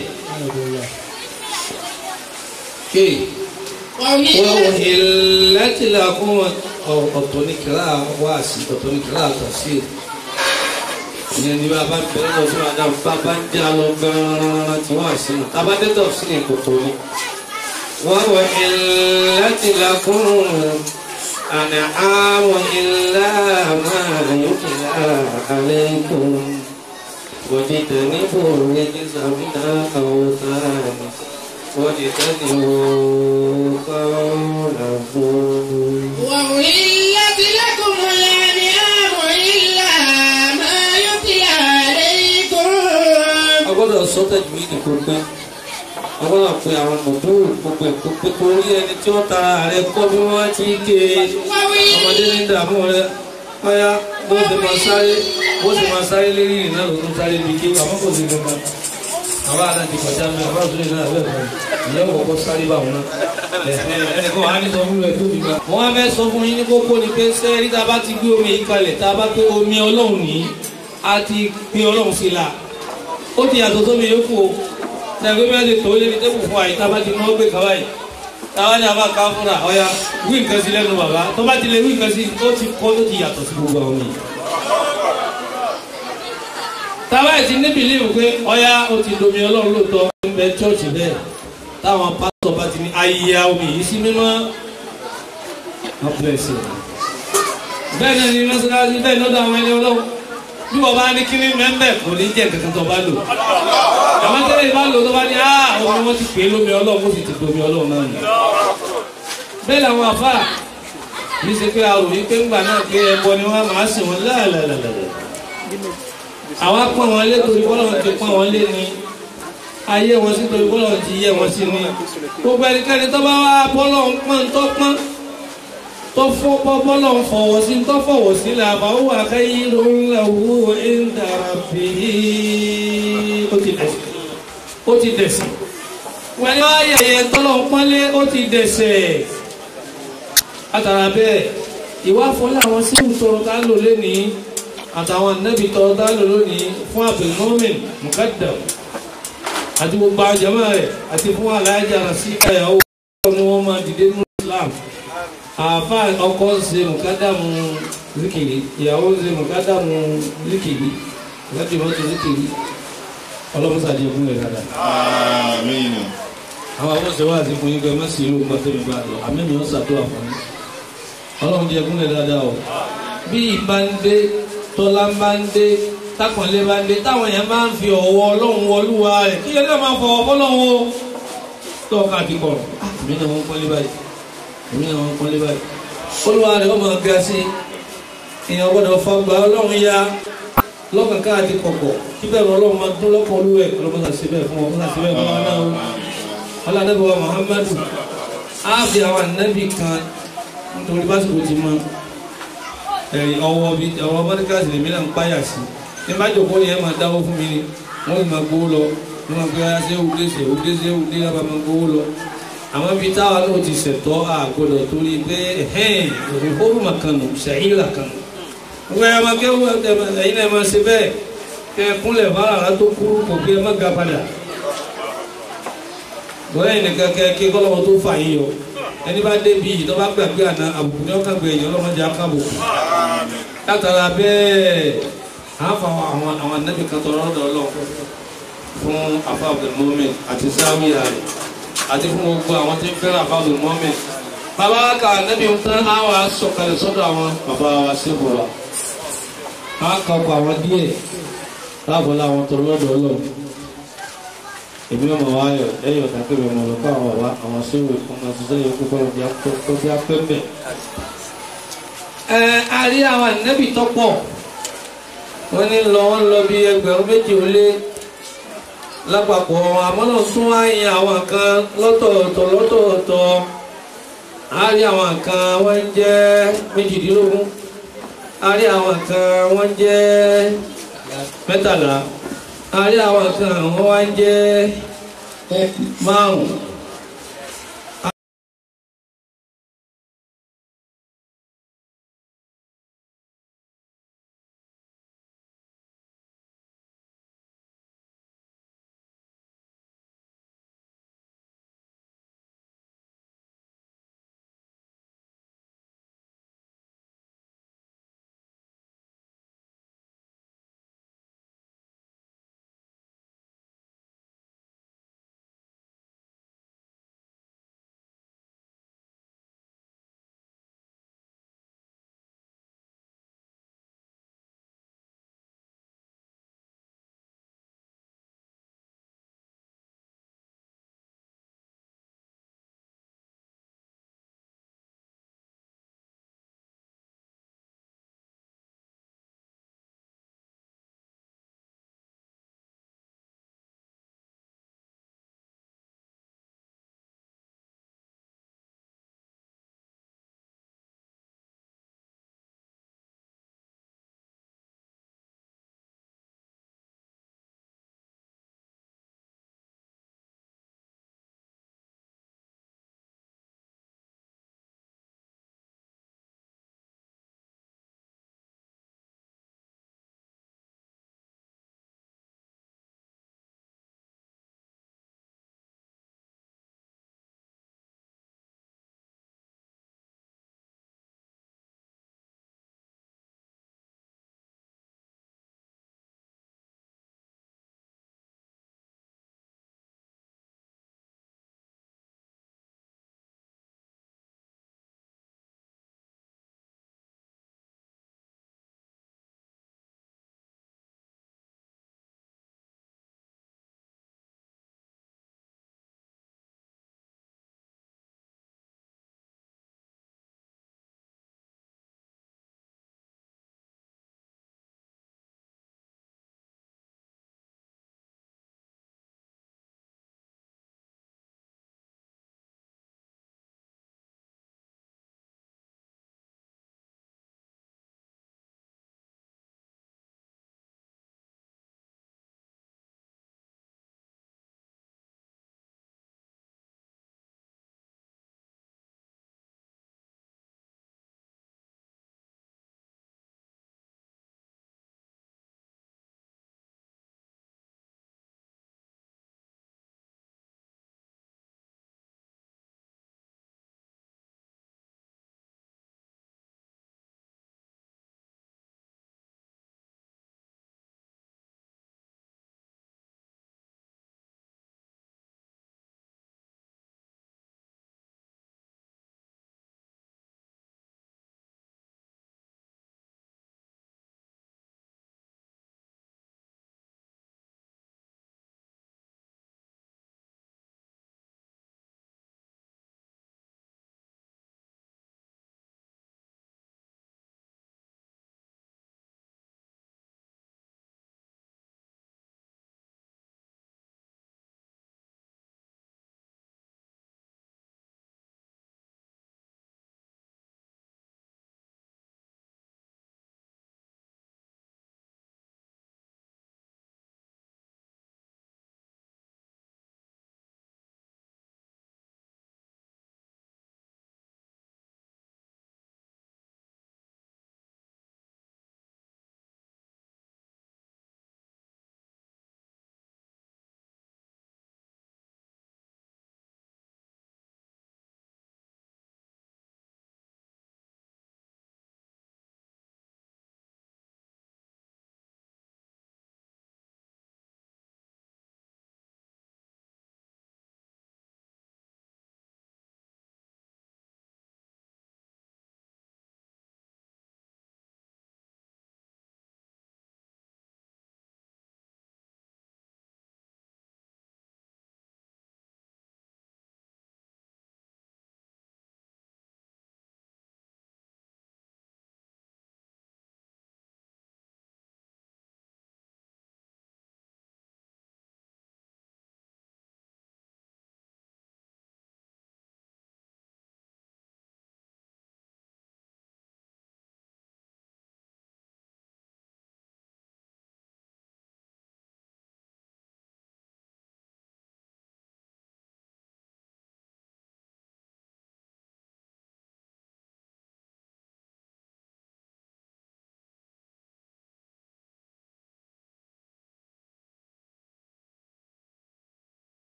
Hey. wọ́n وولت ilẹ̀tì la kún ọ̀tọ̀ ní kíra wá sí ọ̀tọ̀ ní kíra àtọ̀sí ìyẹn ní bá bá bẹ̀rẹ̀ lọ sí ọ̀dà bá bá ń já lọ gan-an tí wọ́n sí i tábàdẹ́tọ̀ sí ní kòtò ni. wọ́n wọ ilẹ̀tì la kún àná àwọn ilé máa yókè àlẹ́ kún wọ́n ti tẹ̀ níbo ní ti sàmìnà àwòrán. واجتنبوا قول الظلم وأحلت لكم الأنعام إلا ما يتلى عليكم agbọ́dọ̀ sọ tẹ̀jú yìí nìkan pé agbọ́dọ̀ pe àwọn mọ̀tò gbogbo ẹ̀ kó pé torí ẹni tí wọ́n tara rẹ̀ kọ́ bí wọ́n ti ké ọmọdé ní dààmú rẹ̀ ọ̀yá bó ṣe máa sáré bó ṣe máa sáré lérí ìrìn náà ló ń sáré bí ké àmọ́ kò sí gbọ̀ngàn àbá àná ti kọjá mi àbá òṣèlú náà bẹ́ẹ̀ bẹ́ẹ̀ ìyá ò kọ́kọ́ sáré bá wọn náà ẹnìkan wà á ní sọ fún rẹ̀ tó bí ma. wọ́n á fẹ́ sọ fún yín ní kókó ni pé sẹ́ẹ̀rí tá a bá ti gbé omi yìí kalẹ̀ tá a bá pé omi ọlọ́run nìyí a ti gbé ọlọ́run sí la ó ti yàtọ̀ sómi yòókù o ṣàgbé bẹ́ẹ̀ lè tó lébi tẹ́kù fún àyíká bá ti náwó gbé kaba yìí táwa ní abá ká fúnra ọ̀ya wí nǹkan sí lẹ́nu bàbá tó bá ti lè wí nǹkan sí ó ti kọ́ ló ti yàtọ̀ sí gbogbo àwọn yìí. táwa yìí ti ní bìlíìfù pé ọ̀ya ó ti domi ọlọ́run lóòótọ́ ń bẹ chọ́ọ̀chì bẹ́ẹ̀ táwọn pásítọ̀ bá ti ní ayé omi yìí sí mímọ́ wọ́n bẹ̀rẹ̀ sí i. bẹ́ẹ̀ náà ni mọ́sálásí bẹ́ẹ̀ lọ́dọ̀ àwọn ẹni ọlọ́run bí wọ́n bá ní kíní mẹ́mbẹ́ kò ní jẹ́ kankan tó bá lò àwọn tẹ́lẹ̀ bá lò tó bá ní ah omi wọn ti pè é lómi ọlọ́run ó sì ti domi ọlọ́run náà nù. bẹ́ẹ̀ làwọn àfà yìí ṣe pé àrò yìí pé ńgbà náà pé ẹbọ ni wọ́n máa sìn wọ́n láàlàlàlà. àwa pọ́n wọn lé torí bọ́lọ̀ ti pọ́n wọn lé ni ayé wọn sí torí bọ́lọ̀ ti yẹ wọn sí ni gbogbo ẹnikẹ́ni tó bá wá bọ́lọ̀ ń pọ́n tó pọ́n tó fọ́ bọ́bọ́lọ̀ ń fọwọ́ sí tó fọwọ́ sí là bá wà káyíró lahu inda rabbih ó ti dẹ̀sẹ̀ ó ti dẹ̀sẹ̀ wọ́n ní wọ́n yẹ̀yẹ́ tọ́lọ̀ ń pọ́nlé ó ti dẹ̀sẹ̀ látara bẹ́ẹ̀ ìwà fọlá àwọn sí ìtọrọ tá a lò lónìí àtàwọn nẹ́bí tọrọ tá a lò lónìí fún abdulmumin mukaddam àti gbogbo àjẹmọ́ rẹ̀ àti fún alájà rasí káyàwó ni wọ́n máa dìde nínú Islam àfa ọkọ ṣe mùkádàmù zikiri ìyàwó ṣe mùkádàmù zikiri láti mọ́tò zikiri ọlọ́mọsàdì ẹ̀kún rẹ̀ dáadáa. Àmín. àwọn àwọn ṣe wá àti fún yín pé má sí irú pàtó mi bá lọ àmì mi ò ṣàtúwà fún yín ọlọ́run di ẹ̀kún rẹ̀ dáadáa o bí ìbá ń dé tọ́lá ń bá ń dé tákànlé bá ń dé táwọn èèyàn máa ń fi ọ̀wọ́ ọlọ́run wọlúwa rẹ̀ kí ẹgbẹ́ máa fọwọ́ fọlọ́run o tọ́ka àti kọ̀rọ̀ àmì náà wọ́n pọ́nlé báyìí èmi náà wọn kọ́lé báyìí olúwa rẹ̀ wọ́n máa ga sí èèyàn gbọ́dọ̀ fagbá ọlọ́run ya lọ́kàn káàdì kọ̀kọ̀ kí bẹ́ẹ̀ ọlọ́run máa dún lọ́kọ̀ olúwẹ̀ ọlọ́run máa ṣe bẹ́ẹ̀ fún wọn máa ṣe bẹ́ẹ̀ fún wọn náà ọlọ́dẹ́bẹ̀ wa muhammadu á fi àwọn ànábì kan nítorí básìkò ti mọ ẹ̀rí ọwọ́ bí ọwọ́ mọ́díkàsì lèmi náà ń páyà sí ní bá jòkó ni ẹ máa dáwó fún mi ni wọ́n sì máa gbowó lọ wọ́n máa gbé ṣé òde ṣe òde ṣe òde lábàá máa gbowó lọ àwọn ibi táwa náà ti ṣẹ̀tọ́ àgbọ̀dọ̀ torí pé ẹ̀hẹ́n òfófófó kan nù ṣàyíra kan nù. wọ́n yà máa kẹ́wọ́ ẹ̀yin náà máa ṣe bẹ́ẹ̀ kẹ́ ẹ kúnlẹ̀ fara tó kúrú kò kí ẹ má ga padà. bọ́lá yìí nìkan kẹ́ kí kọ́lọ́wọ́ tó fà yín yọ ẹni bá débi yìí tó bá gbàgbé àná àbùkù ní ọkàn gbẹ̀yìn ọlọ́mọdé akábùkù. látara bẹ́ẹ̀ àáfà àwọn àwọn anábì kan tọrọ ọ̀dọ̀ ọlọ́run fún afa abdulmumin àti sáwìyà rẹ̀ àti fún gbogbo àwọn tí ń fẹ́ràn àbáwò mọ́mì. bàbá wa kà nẹ́bí ń tán á wà sọ̀kalẹ̀ sọ́dọ̀ àwọn bàbá wa sí ìbúra. á kọ́kọ́ àwọn díẹ̀ láàbọ̀ láwọn tó lọ́dọ̀ ọlọ́run èmi ọmọ wa ayọ̀ lẹ́yìn ọ̀tá pé ọmọ ọlọ́kọ́ àwọn bàbá àwọn sẹ́wọ̀n ọmọ ṣiṣẹ́ yẹn kókó ọjà tó bí apẹ́mẹ́. ẹ a rí àwọn ànábì tó pọ̀ wọ́n ní lọ wọ́n lọ bí ẹgbẹ̀rún méjì ó lé lápapọ̀ àmọ́ náà sún wáyé àwọn kan lọ́tọ̀ọ̀tọ̀ lọ́tọ̀ọ̀tọ̀ a rí àwọn kan wọ́n ń jẹ́ méjìdínlógún a rí àwọn kan wọ́n ń jẹ́ mẹ́tàlá a rí àwọn kan wọ́n wá ń jẹ́ márùn-ún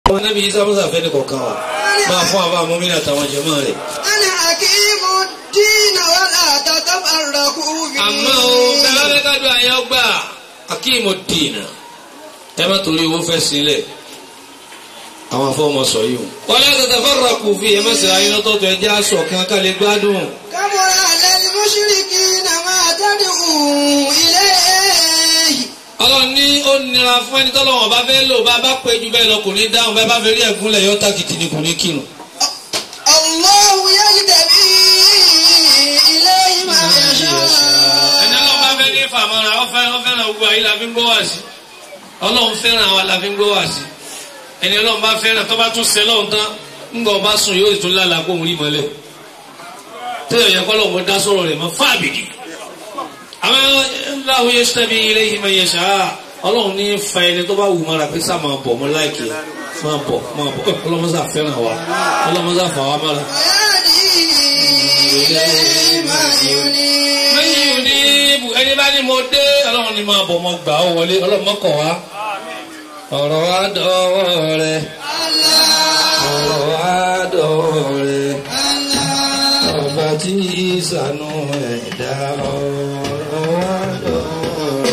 ọmọ anábì yìí sábà fẹ́ ní kọ̀ọ̀kan wa máa fún àbá mọ́mìnà àtàwọn jẹ̀mọ́ rẹ̀. أنا حكيم الدين ولا تتفرقوا فيه àmọ́ o bẹ́ẹ̀ bẹ́ẹ̀ ká dùn àyàn gbà akíyèmọ̀ dìínà ẹ má torí owó fẹ́ sílẹ̀ àwọn afọwọ́mọ sọ yìí o. wọ́n lé tètè fọ́nrán kù fi ẹ̀ mẹ́sàn-án ayé lọ́tọ̀ọ̀tọ̀ ẹ̀ jẹ́ aṣọ kan ká lè gbádùn. كبر على المشركين ما تدعوا إليه ọlọ́run ní ó nira fún ẹni tọ́lọ́wọ́n bá fẹ́ lò bá bá pé ju bẹ́ẹ̀ lọ kò ní dáhùn bẹ́ẹ̀ bá fẹ́ rí ẹ̀gúnlẹ̀ yọ tákìtì ni kò ní kírun. الله يجتبي إليه ما يشاء ẹni ọlọ́run bá fẹ́ ní fàmọ́ra ọ fẹ́ràn ọ fẹ́ràn gbogbo àyè la fi ń gbọ́ wá sí ọlọ́run fẹ́ràn àwa la fi ń gbọ́ wá sí ẹni ọlọ́run bá fẹ́ràn tó bá tún sẹ́ lọ́run tán ńgbà ọba sùn yóò tún lálàá kó òun rí mọ́lẹ̀ tẹ́lẹ̀ yẹ kọ́ lọ́wọ́ dá sọ̀rọ̀ rẹ̀ mọ́ fáàbìdì àwọn ńláwó yẹ sẹ́bi ilé yìí máa yẹ ṣáá ọlọ́run ní fa ẹni tó bá wù mọ́ra pé sá máa bọ̀ mọ́ láìkì máa bọ̀ máa bọ̀ ọlọ́mọsá fẹ́ràn wa ọlọ́mọsá fà wá mọ́ra. ويهدي إليه ما ينيب lẹ́yìn òní ibù ẹni bá ní mo dé ọlọ́run ní máa bọ̀ mọ́ gbà ó wọlé ọlọ́run mọ́kàn wá. ọ̀rọ̀ wa dọ̀wọ́ rẹ̀ ọ̀rọ̀ wa dọ̀wọ́ rẹ̀ ọba tí ìsànú ẹ̀dá ọ̀rọ̀ wa dọ̀wọ́ rẹ̀.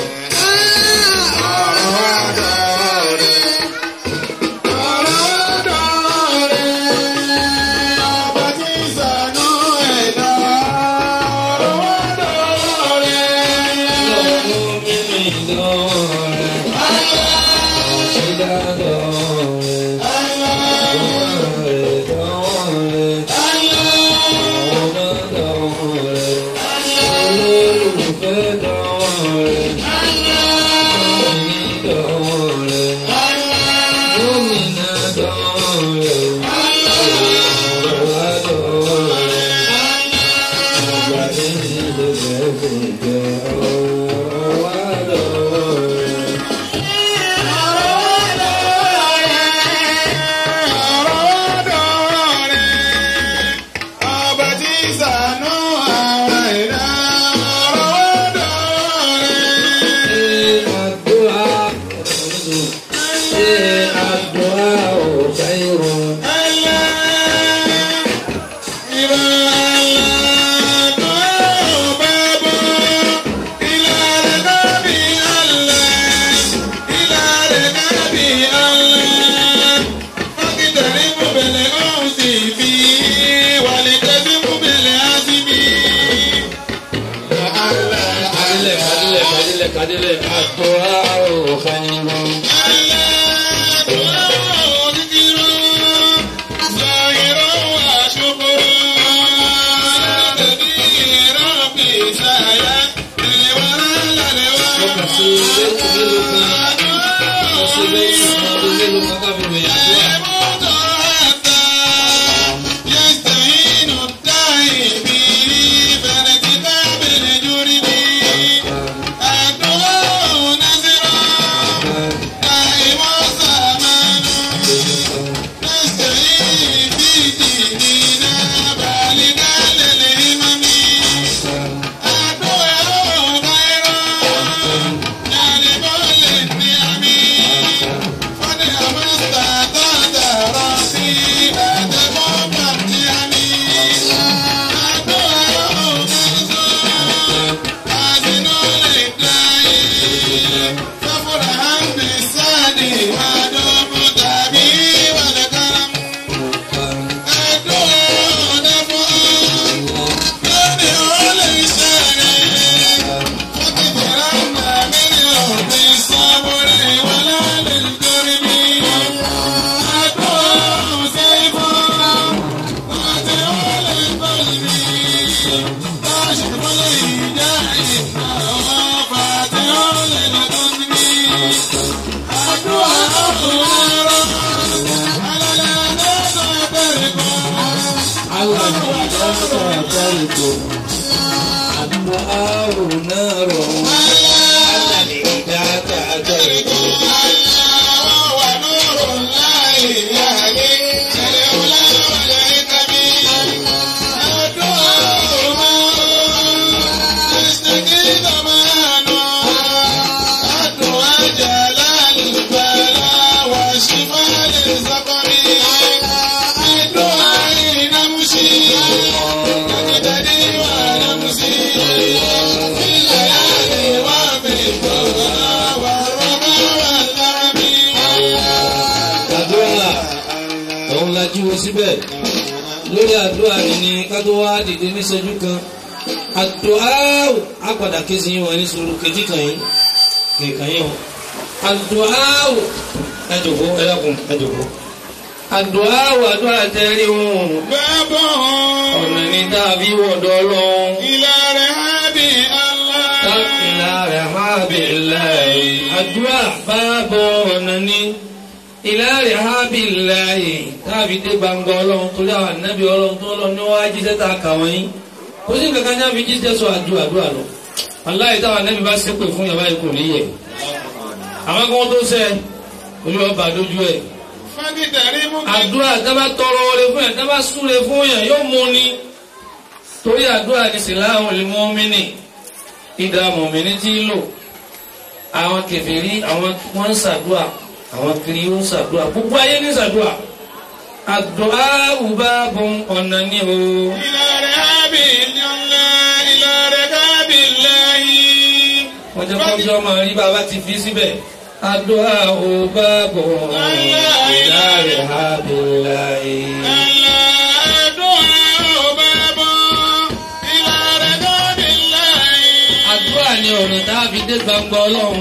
Kadile àdúrà khairu. Shimano السقم الدعاء نمشي نجتدي ونمسي في الليالي وبالضحى والرمى والكرم àdúrà òun la jí wo síbẹ̀ lórí àdúrà mi ni ká tó wá dìde níṣẹ́jú kan àdúrà á padà ké sí wọn ní sùúrù kejì kan yìí kẹ̀kàn yìí o àdúrà ẹ jòkó ẹ dákun ẹ jòkó àdúrà àdúrà tẹ́rí wọn باب ọ̀nà ní dàbí wọ̀dọ̀ ọlọ́run إلى رهاب الله káfíńlá rẹ̀ máa bèèrè láì àdúrà bá bọ̀ ọ̀nà ní ìlàrí hábìláì tàbí dé gbangba ọlọ́run torí àwọn ànábì ọlọ́run tó lọ ní wọ́n á jíṣẹ́ ta kà wọ́n yín kò sí kankan ní àbí jíṣẹ́ sọ àdúrà àdúrà lọ aláì táwọn ànábì bá ṣépè fún yàrá yìí kò ní yẹ àwọn kan tó sẹ olú ọba àdójú ẹ فاقترب àdúrà tábà tọrọ oore fún yàn tábà súre fún yàn yóò mú ni torí àdúrà ní sìláhùn lè mọ́ mínì ìdá mọ̀mìnì tí ń lò àwọn kèfèrí àwọn wọ́n ń ṣàdúrà àwọn kiri ń ṣàdúrà gbogbo ayé ní ṣàdúrà àdúrà wùbá bọ́n ọ̀nà ní o إلى رهاب الله إلى رهاب الله wọ́n jẹ́ kọ́jọ́ ọmọ rí bàbá ti fi síbẹ̀ àdúrà wùbá bọ́n ìlà rẹ̀ hábìláì. àdúrà ni ọ̀nà tá a fi dé gbangba ọlọ́run.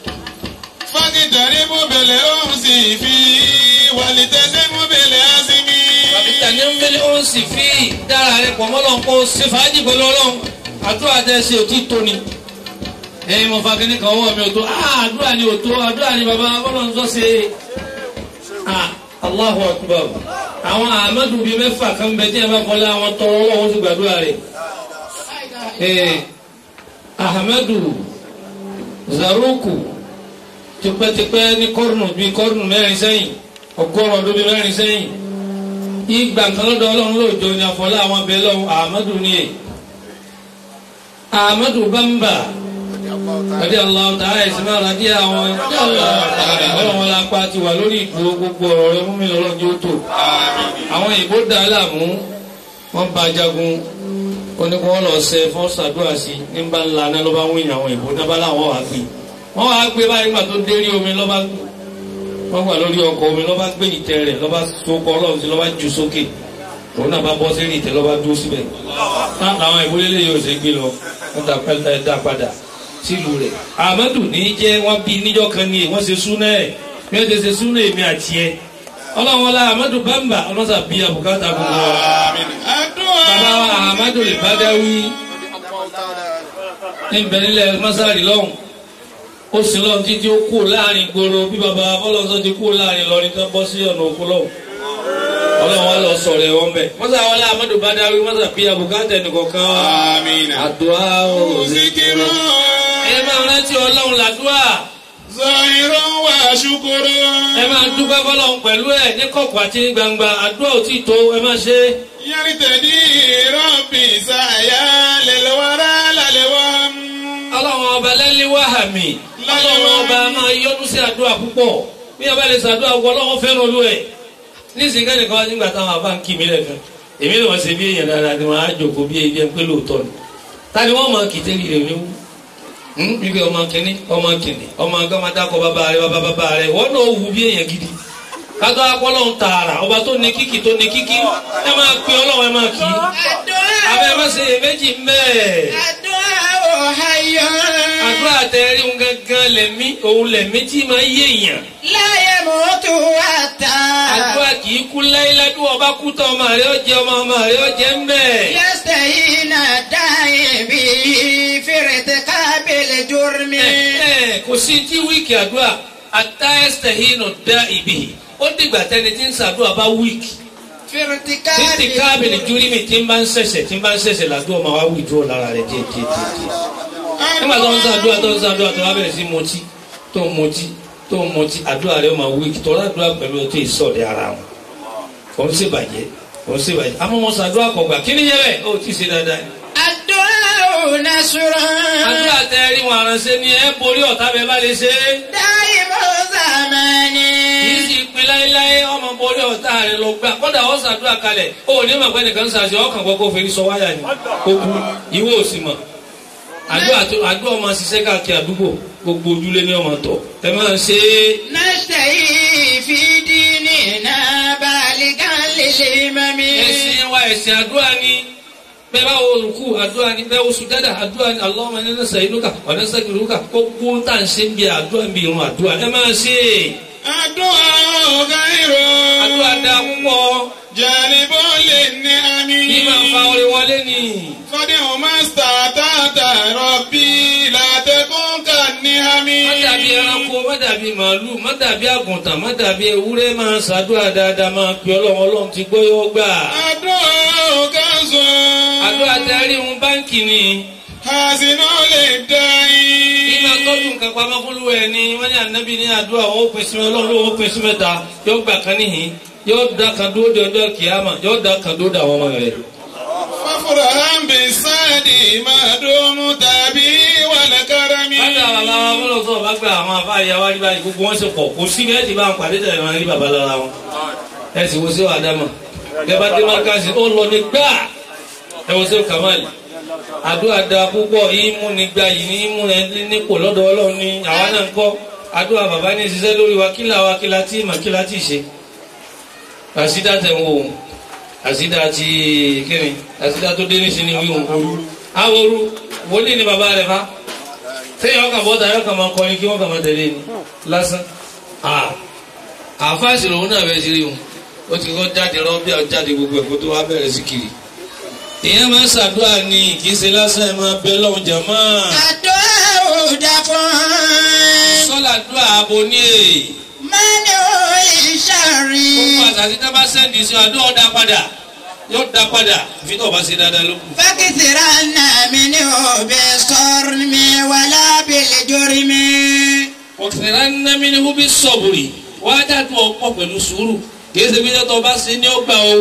Bàbíta ní mbẹ́lẹ́ ó ń sì fi dára rẹ̀ pọ̀ mọ́ lọ́n kó ṣe fàájì pẹ̀lú ọlọ́run. Àdúrà tẹ́ ṣe òtí tó ni. Ẹyin mo fa kíní kan ọwọ́ mi ò tó. Ah àdúrà ni ò tó. Àdúrà ni bàbá ọlọ́run sọ ṣe. Ah Allahu Akbar. Àwọn Ahmadu bíi mẹ́fà kan bẹ tí ẹ bá kọ́lé àwọn tọrọ ọlọ́run ti gbàdúrà rẹ̀. Ee Ahmadu Zaruku tipẹ́tipẹ́ ní kọ́rùnù bíi kọ́rùnù mẹ́rin sẹ́yìn ọgọ́rùn ọdún bíi mẹ́rin sẹ́yìn ìgbà kan lọ́dọ̀ ọlọ́run lóòjọ́ ní àfọlá àwọn abẹ lọ́hùn Ahmadu ní ẹ̀ Ahmadu Bamba radi Allah ta'ala ẹ̀sìn máa radi àwọn ọlọ́run la pa ti wà lórí ìdúró gbogbo ọ̀rọ̀ rẹ múmi lọ́rọ̀ ní ó tò àwọn ìbò dá láàmú wọ́n bá jagun oníkun wọn lọ sẹ fún ṣàdúrà sí ní bá ńlá náà ló bá ń wíyàn àwọn ìbò náà bá láwọn wà gbé wọ́n wá gbé báyìí gbà tó dérí omi lọ́ba wọ́n wà lórí ọkọ̀ omi lọ́ba gbé ìtẹ́ rẹ̀ lọ́ba sokọ̀ ọlọ́run sí lọ́ba jù sókè òun náà bá bọ́ sí ìtẹ́ lọ́ba dúró síbẹ̀ àwọn ìwúlélẹ̀ yóò ṣe gbé lọ wọ́n dá pẹ́lú dá padà sílùú rẹ̀ Ahmadu ní jẹ́ wọ́n bí níjọ́ kan ní wọ́n ṣe súná ẹ̀ bí wọ́n ṣe ṣe súná èmi àti ẹ̀ ọlọ́run ọlá Ahmadu Bamba ọlọ́sà bí abùkátà gbogbo wa bàbá wa Ahmadu lè bá dáwí ní ìbẹ̀rẹ̀lẹ̀ mọ́sáàrì lọ́hùn ó sì lọ́n títí ó kú láàrin gbòòrò bí baba bọ́lọ́sọ ti kú láàrin lọ́rin tó bọ́ sí ọ̀nà òkú lọ́hùn ọlọ́run wa lọ sọ̀rọ̀ ẹ̀wọ̀n bẹ̀. mọ́sá wọlé amadu badawi mọ́sá bíi abukata nìkọ̀kan wa. àdúrà ó zikiru. ẹ máa rántí ọlọ́run làdúrà. Zahirun wa shukuru. ẹ máa dúpẹ́ fọlọ́run pẹ̀lú ẹ̀ ní kọ̀kọ̀ àti ní gbangba àdúrà ò tí ì tó ẹ máa ṣe. Yaritadi rabbi saya lelwara lalewam. ọlọ́run ọba lẹ́lí wàhámi ọlọ́run ọba máa yọ́nú sí àdúrà púpọ̀ bí ọba lè ṣàdúrà wọ ọlọ́run fẹ́ràn olú ẹ̀ nísìnyí kẹ́ni kan wá nígbà táwọn àbá ń kí mi lẹ́ẹ̀kan èmi ni wọ́n ṣe bí èèyàn dáadáa ni wọ́n á jòkó bí ebi ẹ̀ ń pé lóòótọ́ ni ta ni wọ́n máa kìtẹ́ rírẹ̀ ní wú wípé ọmọ kìnní ọmọ kìnní ọmọ gọ́mọ dákọ̀ bàbá rẹ bàbá bàbá rẹ wọ́n náà wù bí èèyàn gidi kátó akọ́lọ́ ń tààrà ọba tó ní kíkì tó ní kíkì ẹ máa pe ọlọ́run ẹ máa kì í abẹ́ má ṣe èméjì mẹ́ẹ̀ àdúrà tẹ̀rí ń gángan lẹ̀mí òun lẹ̀mí tí máa yé èèyàn láyé mọ́tò àtà. àdúrà kì í kú láíláí bí wọ́n bá kú tán ọmọ rẹ̀ ó jẹ ọmọ ọmọ rẹ̀ ó jẹ ń bẹ̀. yẹ́sẹ̀ yìí náà dáhìn bí fèrètè kábílẹ̀ jùrmí. ẹ ẹ kò sí tí wíìkì àdúrà àtàyẹsẹ̀ yìí nà dá ìbí ó dìgbà tẹni tí ń sàdúrà bá wíìkì fèrètè títí kábìlì júrí mi tí ń bá ń ṣẹ̀ṣẹ̀ tí ń bá ń ṣẹ̀ṣẹ̀ làdúrà máa wá wíìdúró lára rẹ̀ díẹ̀ díẹ̀ díẹ̀ díẹ̀ nígbà tó ń sàdúrà tó ń sàdúrà tó wá bẹ̀rẹ̀ sí mutí tó ń mutí tó ń mutí àdúrà rẹ̀ máa wíìkì tó ládùúrà pẹ̀lú ọtí ìsọ̀dẹ̀ ara wọn òun sì bàjẹ́ òun sì bàjẹ́ àmọ́ wọn sàdúrà kọ̀gbà kí ni yẹ bẹ́ẹ̀ ó ti ṣe dáadáa ni. àdúrà ò na sùrọ̀. àdúrà tẹ ẹ rí wọn aránṣẹ́ ni ẹ borí ọ̀tá bẹ́ẹ̀ bá lè ṣe é. dáhìn mọ́ sàmánì. kì í sì pin láéláé ọ̀tá rẹ lọ gbà kọ́dà ọ̀ sàdúrà kalẹ̀ ó ní mọ̀ pé nìkan ṣàṣẹ ọkàn gbọ́ kó fèrè sọ wáyà ni ó kú ìwé òsì mọ̀ àdúrà tó àdúrà ọmọ ṣiṣẹ́ káàkiri àdúgbò gbogbo ojúlé ní ọmọ tọ̀ ẹ máa ń ṣe é. نشتهي في ديننا بالغا للإمام ẹ̀sìn wa ẹ̀sìn àdúrà ni bẹ́ẹ̀ bá wo rúkú àdúrà ni bẹ́ẹ̀ wo sùjádà àdúrà ni Allahumma inna nas'aluka wa nastaghfiruka gbogbo tá à ń ṣe ń bí àdúrà ń bí irun àdúrà ẹ máa ṣe é. àdúrà ọ̀gá ìró. àdúrà dá púpọ̀ jẹ̀líbọ̀ lè ní àmì. bí máa fa orin wọlé ni. kọ́dé o mástà tààtà rọ̀bì látẹ̀kùn kà ní àmì. má dàbí ẹranko má dàbí màálù má dàbí àgùntàn má dàbí ewúrẹ́ máa ṣàdúrà dáadáa máa pe ọlọ́run ọlọ́run ti gbọ́ yóò gbà. àdúrà ọ̀gá sọ. àdúrà tẹ́rí ń báńkì ni. àsìnà lè dá yín. Ìgbà tọ́jú nǹkan pamọ́ fún lúwẹ̀ ni wọ́n ní ànábì ní àdúrà wọn ó pín sí ọlọ́run ló ó pín sí mẹ́ta yóò gbà kan níhìn yóò da kan dúró de ọjọ́ kìámà yóò da kan dúró de àwọn ọmọ rẹ̀. fáfúrà hàmbì sáàdì máa dómú tàbí wàlẹ̀ kárami. Bàtà bàbá wa fọlọ́ sọ̀rọ̀ bá gba àwọn afá ìyá wa rí báyìí gbogbo wọn ṣe pọ̀ kò sí bí ẹ ti bá wọn pàdé tẹ̀lé wọn rí bàbá lára wọn. Ẹ sì wo sí wa dámà. Bẹ́ẹ̀ bá dé Márkàsì ó lọ ní gbà. Ẹ wo sí Kàmáàlì. Àdúrà da púpọ̀ ìmú ni gba yìí ní ìmú ẹ nípò lọ́dọ̀ Ọlọ́run ni àwa náà ń kọ́. Àdúrà bàbá ní ṣiṣẹ́ lórí wa kílà wa kílà tí mà kílà tí ṣe. Àṣìdá tẹ̀ ń wò ó. Àṣìdá ti kíni? Àṣìdá tó dé níṣẹ́ ni wíwọ̀n. Àwòrú wòlíì ni bàbá rẹ̀ fa sẹ́yìn ọkàn bọ́ta yọ kàn máa kọrin kí wọ́n kàn máa tẹ̀lé ni lásán àfáàsì lòun náà bẹ̀rẹ̀ sí rí wọn ó ti kọ́ jáde rọ́bì jáde gbogbo ẹ̀kọ́ tó wá bẹ̀rẹ̀ sí kiri ìyẹn máa ń ṣàdúrà ní kì í ṣe lásán ẹ̀ máa bẹ lọ́hùn jàmá àdúrà ò dàpọ̀ sọ́là dúà abo ní èyí mọ́ni ò ìṣàrí. gbogbo àtàtì tá bá sẹ́ndì sí àdúrà ọ̀dà padà yóò dá padà àfi tó o bá ṣe dáadáa ló kù. فكثر منه بالصرم ولا بالجرم ọ̀sẹ̀rẹ̀ ńnámínú bí sọ̀bùrì wá dàtú ọ̀pọ̀ pẹ̀lú sùúrù kìí ṣe bí tó bá ṣe ní ọgbà o.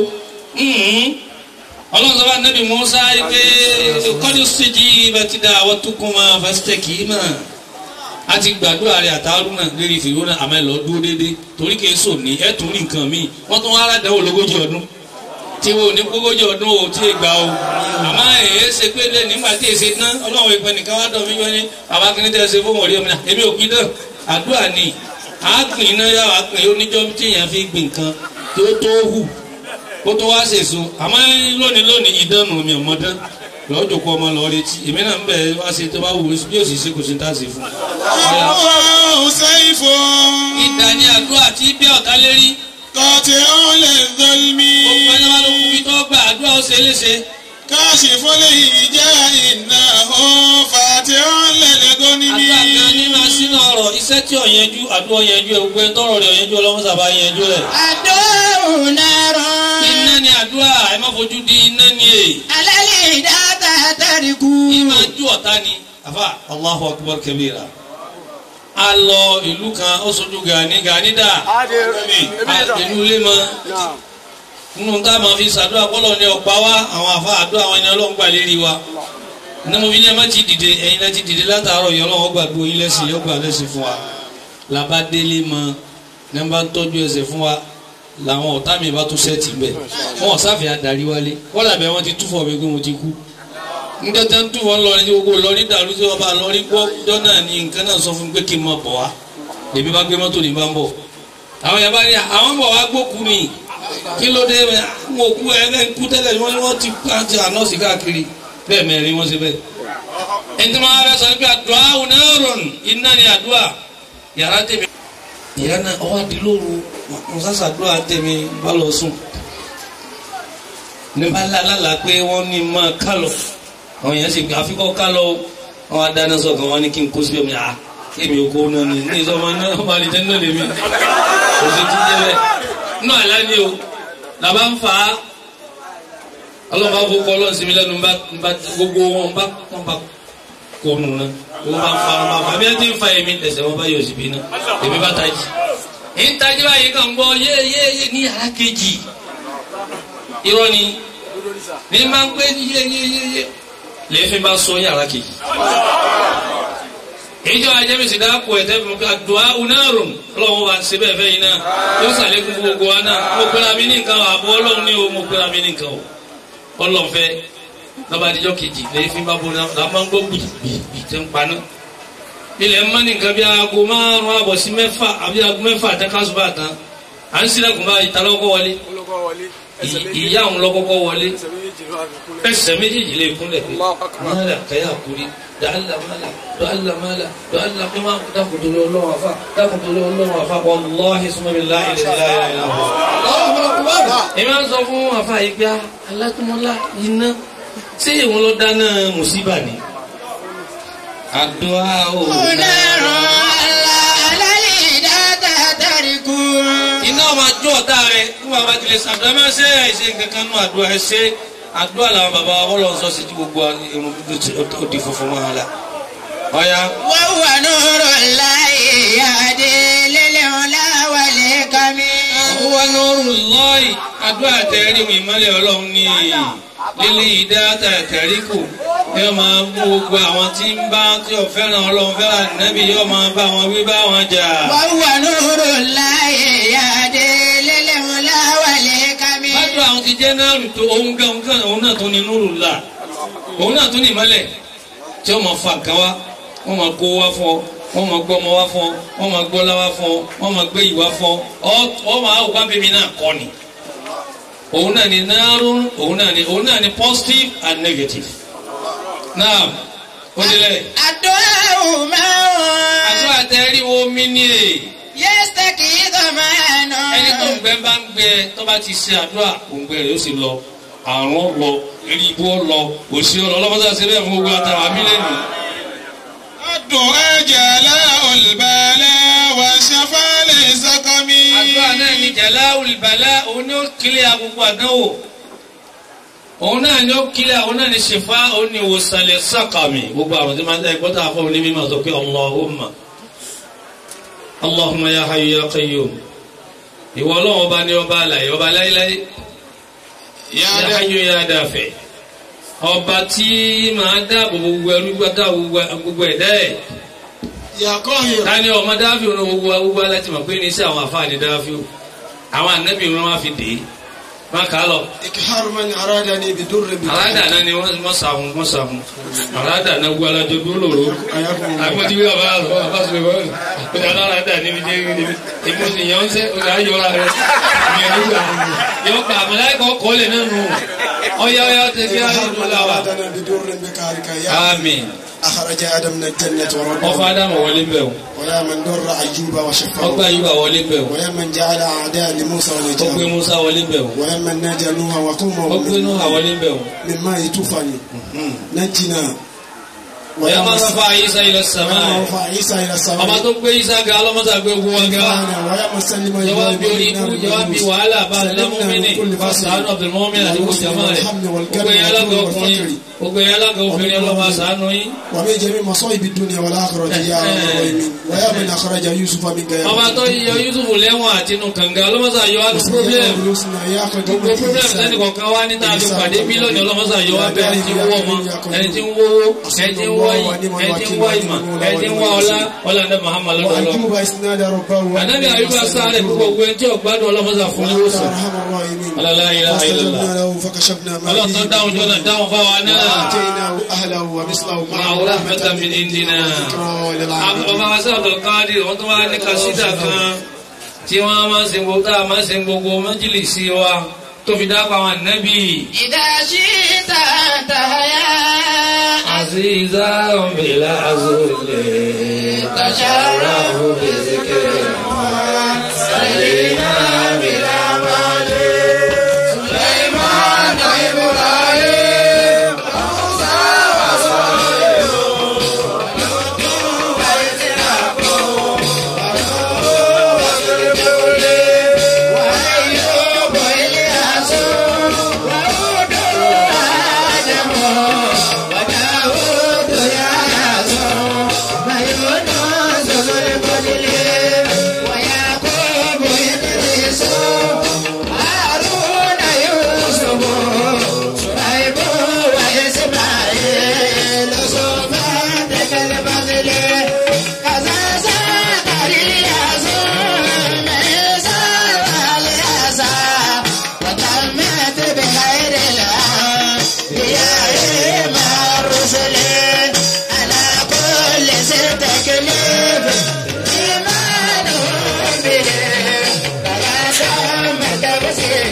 ọlọ́run sọ́ba nàbì Mùsá pé kọ́ni ṣèjì bàtìdá àwọn tó kún máa fásitẹ̀ kì í mà. a ti gbàdúrà rẹ̀ àtàwọn náà lérí fìwé náà àmọ́ ẹ lọ dúró déédéé torí kìí sò ní ẹ̀ tún rí nǹkan míì wọ́n tún wá aládàáwò lógójì ọdún tí wo ní kókójì ọdún o tí ì gbà o àmọ́ èyí ṣe pé lé nígbà tí èsì tán ọlọ́run ìpè nìkan wá dọ̀ mí wọ́n ní bàbá kìíní tẹ́ ṣe fún wọ̀rí ọmọ náà èmi ò kí dán àdúrà ni àápìn iná yà wá pin oníjọ́ tí èèyàn fi gbìn nǹkan tó tó hù kó tó wá ṣèso àmọ́ lónìí lónìí ìdánù mi ò mọ dán lọ́jọ́ kó ọmọ lọ́ọ́ retí èmi náà ń bẹ̀ wá ṣe tó bá wù ú bí òsì ṣe kò sí ní tàṣe fún un. àwọn sẹ́yìnfọ́. ìdá ni àdúrà tí bí ọ̀tá lérí kọ́tí ọ̀lẹ̀ dọ́lmi. gbogbo ẹni wá ló kú bí tó gbà àdúrà ó ṣe é léṣe. káàṣì fọ́lẹ̀ yìí jẹ́ iná ó fàtí ọ̀lẹ̀ lẹ́gọ́nìmí. àdúrà kan ní máa sínú ọ̀rọ̀ iṣẹ́ tí ò yanjú àdúrà yanjú ẹ̀ gbogbo ẹni tọ́rọ̀ rẹ̀ yanjú ọlọ́mọ sábà yanjú ẹ̀. الدور نار iná ni àdúrà ẹ má fojú di iná ni èyí. على الهدى تترك ìmọ̀ ju ọ̀tá ni. àfà Allahu akbar kabira. a lọ ìlú kan ó sojú Gani Gani dà. ìlú ilé mọ. nínú tá a máa fi ṣàdúrà kọ́lọ̀ ní ọ̀pá wa àwọn àfa àdúrà àwọn ẹni ọlọ́run gbà lérí wa. ní mo fi ní ẹ má ti dìde ẹ̀yin lẹ́ ti dìde látàárọ̀ yìí ọlọ́run gbàgbó yín lẹ́sìn yóò gbà lẹ́sìn fún wa. làbá délé mọ ní bá ń tọ́jú ẹsẹ̀ fún wa làwọn ọ̀tá mi bá tún sẹ́ẹ̀tì bẹ̀ wọn ò sáfì adarí wálé wọ́n làbẹ̀ wọn ti túfọ̀ mi pé mo ti kú ndẹ́tẹ́ ń túfọ̀ lọ ní gbogbo lọ ní dàrú sí ọba lọ ní gbọ́ jọ́ náà ní nǹkan náà sọ fún mi pé kí n máa bọ̀ wá lèmi bá gbé mọ́tò ní bá ń bọ̀ àwọn yàrá ní àwọn bọ̀ wá gbókù ni kí ló dé mo kú ẹgbẹ́ ń kú tẹ́lẹ̀ wọ́n ní wọ́n ti pàǹtí ànọ́ọ̀sì káàkiri bẹ́ẹ̀ mẹ́rin wọ́n ṣe bẹ́ẹ̀ ẹni tí wọ́n á fẹ́ sọ ní pé àdúrà òun náà rọrùn iná ni àdúrà yàrá tèmi ìyá náà ọwọ́ àdìlóru mọ̀sásàdúrà tẹ̀mí bá lọ sùn ní bá lálàlà pé wọ́n ní máa ká lọ àwọn èèyàn sì gbé àfikọ́ ká lọ wọn á dáná sọ̀kan wọn ní kí n kó síbẹ̀ mi à kémi ò kó náà ní ní ìsọmọ náà wọn bá lè jẹ́ náà lèmi kò sí ti jẹ́ bẹ́ẹ̀ náà àlá ni o làbá ń fà á ọlọ́mọba fọkọ ọlọ́run sí mi lẹ́nu bá gbogbo wọn bá wọn bá kó nù náà wọn bá fa wọn bá fa bí wọn ti ń fa èmi ẹsẹ̀ wọn bá yọ̀ síbi náà èmi bá tají ìtají báyìí kan gbọ́ yéyéyé ní yàrá kejì irọ́ ni ní máa ń pé yéyéyé lẹ́fẹ̀ bá sọ yàrá kejì ìjọ ajẹ́mísì dáàpọ̀ ẹ̀tẹ́ fún mi àdùá unárùn ọlọ́run wa ṣe bẹ́ẹ̀ fẹ́ yín náà yóò sàlékún fún gbogbo wa náà mo pera mi ní nǹkan àbọ̀ ọlọ́run ní o mo pera mi ní nǹkan o ọlọ́run fẹ́ lọ́ba àdìjọ́ kejì lẹ́yìn fi bá bọ́ná la máa ń gbọ́ gbìgbì tẹ́ ń paná ilẹ̀ ń mọ́ ní nǹkan bí aago márùn-ún àbọ̀ sí mẹ́fà àbí aago mẹ́fà àtẹ́kásùbà tán à ń sílẹ̀kùn báyìí ta lọ́kọ́ wọlé olùkọ́ wọlé ẹsẹ̀ méjì ìyá òun lọ́kọ́kọ́ wọlé ẹsẹ̀ méjì ló wà fi kúnlẹ̀. ẹsẹ̀ méjèèjì lè kúnlẹ̀ pé Allahu akbar. mọ́lá kẹ́yà kúrí dàálà mọ́lá dàálà mọ́lá dàálà pé máa dákun torí ọlọ́run àfa dákun torí ọlọ́run àfa wàlláhi súnmọ́bi láì lè láì láì láì. èmi á sọ fún àfa yìí pé alákùnmọ́lá iná ṣé ìwọ̀n ló dáná mùsíbà ni. àdúrà ò iná máa jó ọ̀tá rẹ̀ fún bàbá tilẹ̀ sàdúrà máa ṣe àìṣe nǹkan kan nù àdúrà ẹ̀ ṣe àdúrà làwọn bàbá wa wọ́n lọ sọ sí ti gbogbo irun dúdú tí ó di funfun máa la. ọ̀ya وهو نور الله يهدي للعلا والكمال wà lóru lọ́ọ̀yì àdúrà tẹ̀rí mi ìmọ̀lẹ̀ ọlọ́run ní lílé ìdáta tẹ̀ríkù yóò máa mú gbogbo àwọn tí ń bá tí ò fẹ́ràn ọlọ́run fẹ́ràn nẹ́bí yóò máa bá wọn wí bá wọn jà. وهو نور الله يهدي للعلا والكمال Bájú àwọn ti jẹ́ náà tó òun gan òun gan òun náà tó ní núrù là. Òun náà tó ní ìmọ́lẹ̀ tí wọ́n máa fa nǹkan wá, wọ́n máa kó wá fún ọ, wọ́n máa gbọ́ ọmọ wá fún ọ, wọ́n máa gbọ́ láwá fún ọ, wọ́n máa gbé ìwá fún ọ, ọ máa wá bíbí náà kọ́ ni. Òun náà ni náírù, òun náà ni òun náà ni positive and negative. Náà, ó délẹ̀. الدعاء معه Àdúrà tẹ́rí wo mí ní èè. يستكي ضمانه ẹni tó ń gbẹ bá ń gbẹ tó bá ti ṣe àdúrà òǹgbẹ rẹ ó sì lọ àrùn lọ eré ibú lọ òsì ọlọ ọlọmọdé àti bẹ́ẹ̀ fún gbogbo àtàwọn amílẹ̀nì. الدعاء جلاء البلاء وشفاء للسقم àdúrà náà ni jàlá olùbàlá òun ni ó kílẹ̀ àgbogbo àdánwò òun náà ni ó kílẹ̀ òun náà ni ṣèfà òun ni ìwòsànlẹ̀ sàkàmì gbogbo àwọn tí máa ń tẹ́ gbọ́dọ̀ àfọ òní mímọ́ sọ pé Allahumma Allahumma ya hayyu ya qayyum ìwọ ọlọ́run ọba ni ọba àlàyé ọba láíláí. يا ya داعي hayyu ya dafi ọba tí máa dáàbò gbogbo ẹrú gbádá gbogbo ẹ̀dá ẹ̀ يا قاهر tani ọmọ dáàfin ọ̀nà gbogbo gbogbo aláti mọ̀ pé ní sí àwọn àfáàní dáàfin àwọn ànábì wọn wá fi dé má kà á lọ إكحار من أرادني بدر àràdà náà ni wọ́n wọ́n sàhun wọ́n sàhun àràdà náà gbogbo alájọ dúró lòró àwọn tí wíwà bá lọ bá sọ ìwọ́n ọjà aláràdà níbi jẹ́ níbi èmi sì yàn ń sẹ́ ọjà ayọ̀ra rẹ̀ ìyẹn nígbà yọ pa àmàlẹ́kọ̀ọ́ kọ́lẹ̀ náà nù ọ̀yá ọ̀yá tẹ̀sí àyọ̀dún láwà. أرادنا بدر بكارك يا Àmín. أخرج آدم من الجنة ورده Ọfọ Ádámù wọlé bẹ̀ o. ويا من در أيوب Ọgbà وشفاه Yúbà wọlé bẹ̀ o. ويا من جعل أعداء لموسى Ó gbé ونجاه Musa wọlé bẹ̀ o. ويا من نادى نوح وقومه Ó gbé Núhà wọlé bẹ̀ o. من ماء طوفان نجنا Ọ̀yá máa من- rọ́fà Isa ilẹ̀ sàmà. ويا رفع عيسى إلى Ọba السماء tó gbé Isa ga ọlọ́mọta gbé ogun wa ga. ويا من سلم Jọba bí orí إبراهيم ikú, من jọba bí الناموس. wàhálà bá سلمنا Lámúmínì, من كل bá فصل. Sàánù Abdulmọ́mìn àti gbogbo jàmá rẹ̀. والحمد والكرم Gbogbo ẹ̀yà alága والجود ọkùnrin, والفقر gbogbo ẹ̀yà alága obìnrin ọlọ́mọ àṣàánú yín. ومن جميع مصائب الدنيا والآخرة يا رب العالمين ويا من أخرج يوسف من غير Ọba tó yọ Yusuf lẹ́wọ̀n àti inú kànga ọlọ́mọta yọ wá ní problem. Gbogbo problem sẹ́ni kọ̀ọ̀kan wá ní tàbí pàdé mílíọ̀nù ọlọ́mọta yọ wá bẹ́ẹ̀ ẹni tí ń wọ́ ọmọ, ẹni tí ń wówó, ẹni tí ń wá yìí, ẹni tí ń wá ìmọ̀, ẹni tí ń wá ọlá, ọlá ní Muhammad lọ́dọ̀ ọlọ́run. وأيوب إذ نادى ربه Ànábì Àyùbá sáré gbogbo ẹni tí ọ̀gbádùn ọlọ́mọta fún وأنت ìwòsàn. أرحم الراحمين Ọlá la ilaha illallah. فاستجبنا له فكشفنا ما Ọlọ́run tó به dáhùn jọ́nà dáhùn fáwa náà. وآتيناه أهله ومثله Máa معه wúrà mẹ́ta mi ní dínà. ذكرى للعالمين Bàbá wa sábà káàdì wọ́n tó wá ní kàṣídà kan tí wọ́n máa ń sin gbogbo tá a máa ń sin gbogbo májìlísì wa tó fi dápa àwọn ànábì. إذا شئت أنت يا Àzíza òmìnira azulè tàṣàràhù bèzèkèrè. Sàlìmà bìlà wàlè. Sùlẹ̀mánà Ibrahim. وأيوب إلياس وهود آدم وداود ياس ويونس ذو الفضل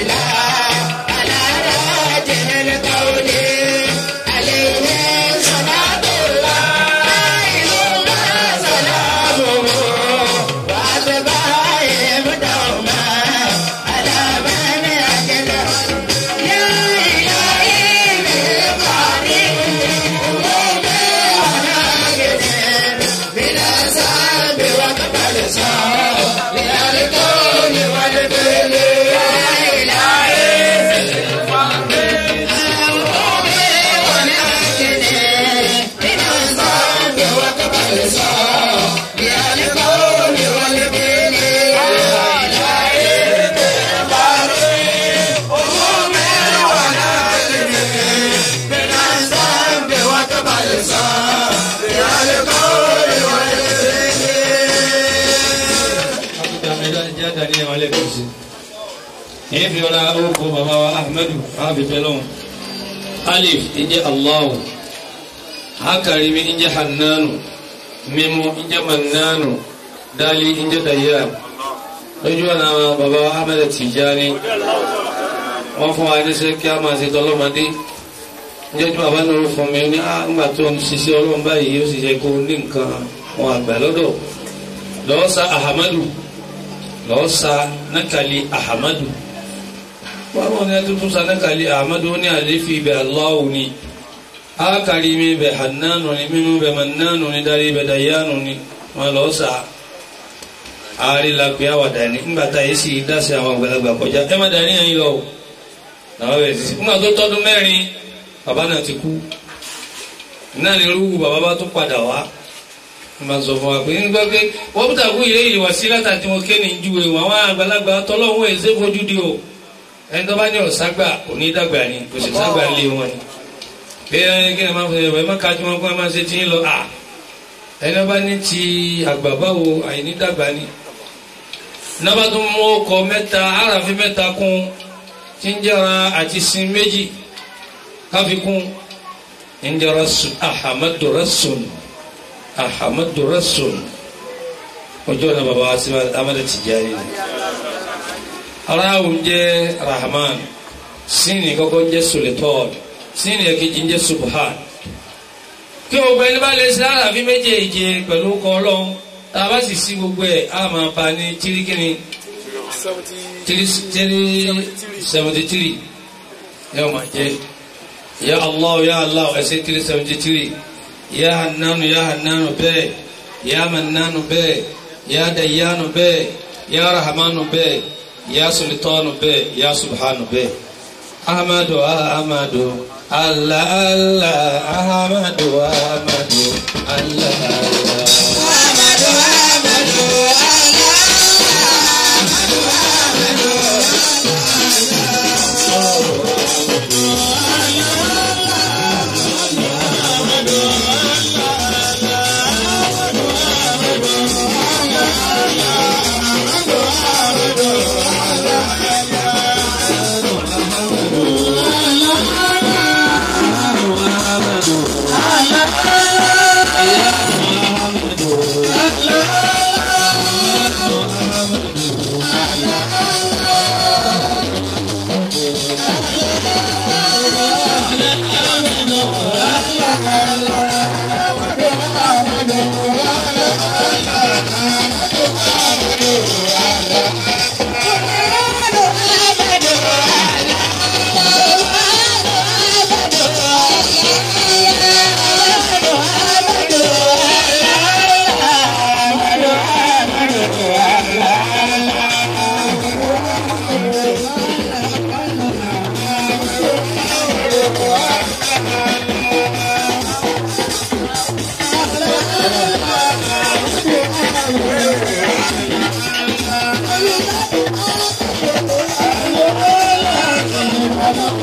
èyí fi ọlá orúkọ bàbá wa ahmedu abife lọ́wọ́ alif ìjẹ́ allahu hakarimi ìjẹ́ hannanu mímú ìjẹ́ mannanu dali ìjẹ́ dayyan lójú ọ̀nà bàbá wa ahmed tijani wọ́n fún wa ní sẹ́ kí a máa ṣe tọ́lọ́mọdé jẹ́jú bàbá náà fún mi ní àgbà tó ń ṣiṣẹ́ ọlọ́run báyìí ó sì ṣe kó ní nǹkan wọn àgbà lọ́dọ̀ lọ́wọ́ sa ahamadu lọ́wọ́ sa nákàlí ahamadu wọ́n ní ẹtútù sa nákàlí ahamadu ó ní àléfi ibẹ̀ aláwo ni ákàrí mi bẹ̀ hànánu ni mímú bẹ̀ mannánu ni darí bẹ̀ dayánu ni wọn lọ́wọ́ sa àárí la pé àwàdà ni ńgbà tá yìí sì dá sí àwọn àgbàlagbà kọjá ẹ má darí yẹn lọ làwọn bẹ̀rẹ̀ sí ńgbà tó tọ́dún mẹ́rin bàbá náà ti kú náà ni irú bàbá bá tún padà wá ma sọ fún wa pé nígbà pé wọ́n bí tàkú ilé ìwà sí látàtí wọn kéènì ju ewu àwọn àgbàlagbà tọ́lọ́wọ́ èsè fojú di o ẹni tó bá ní ọ̀ságbà kò ní dàgbà ni kò sì ságbà lé wọn ni pé ẹni kí ni máa fọ ẹ má kájú wọn kó ẹ má ṣe tí ń lọ à ẹni bá ní ti àgbà báwo àìní dàgbà ni nábà tó mú ọkọ mẹ́ta aráàfin mẹ́ta kún tí ń jẹra àti sin méjì káfíkún ń jẹra ahamadu rasul ahamadu rasul ojú ọ̀nà bàbá wa sí amadu tijani ni aráàlú jẹ́ rahman síni kọ́kọ́ jẹ́ sulitọ́ọ̀d síni ẹ̀kejì jẹ́ subhan kí o gbẹ́ni bá lè ṣe àràfí méjèèjì pẹ̀lú kọ́lọ́n tá a bá sì sí gbogbo ẹ̀ á máa bá ní tíríkìní tírí seventy three yóò máa jẹ́ ya allah ya allah ẹsẹ̀ tírí seventy three ya hannanu ya hannanu bẹ́ẹ̀ ya mannanu bẹ́ẹ̀ ya dayyanu bẹ́ẹ̀ ya rahmanu bẹ́ẹ̀ ya sultanu bẹ́ẹ̀ ya subhanu bẹ́ẹ̀ ahmadu ahmadu allah allah ahmadu ahmadu allah allah. Thank you.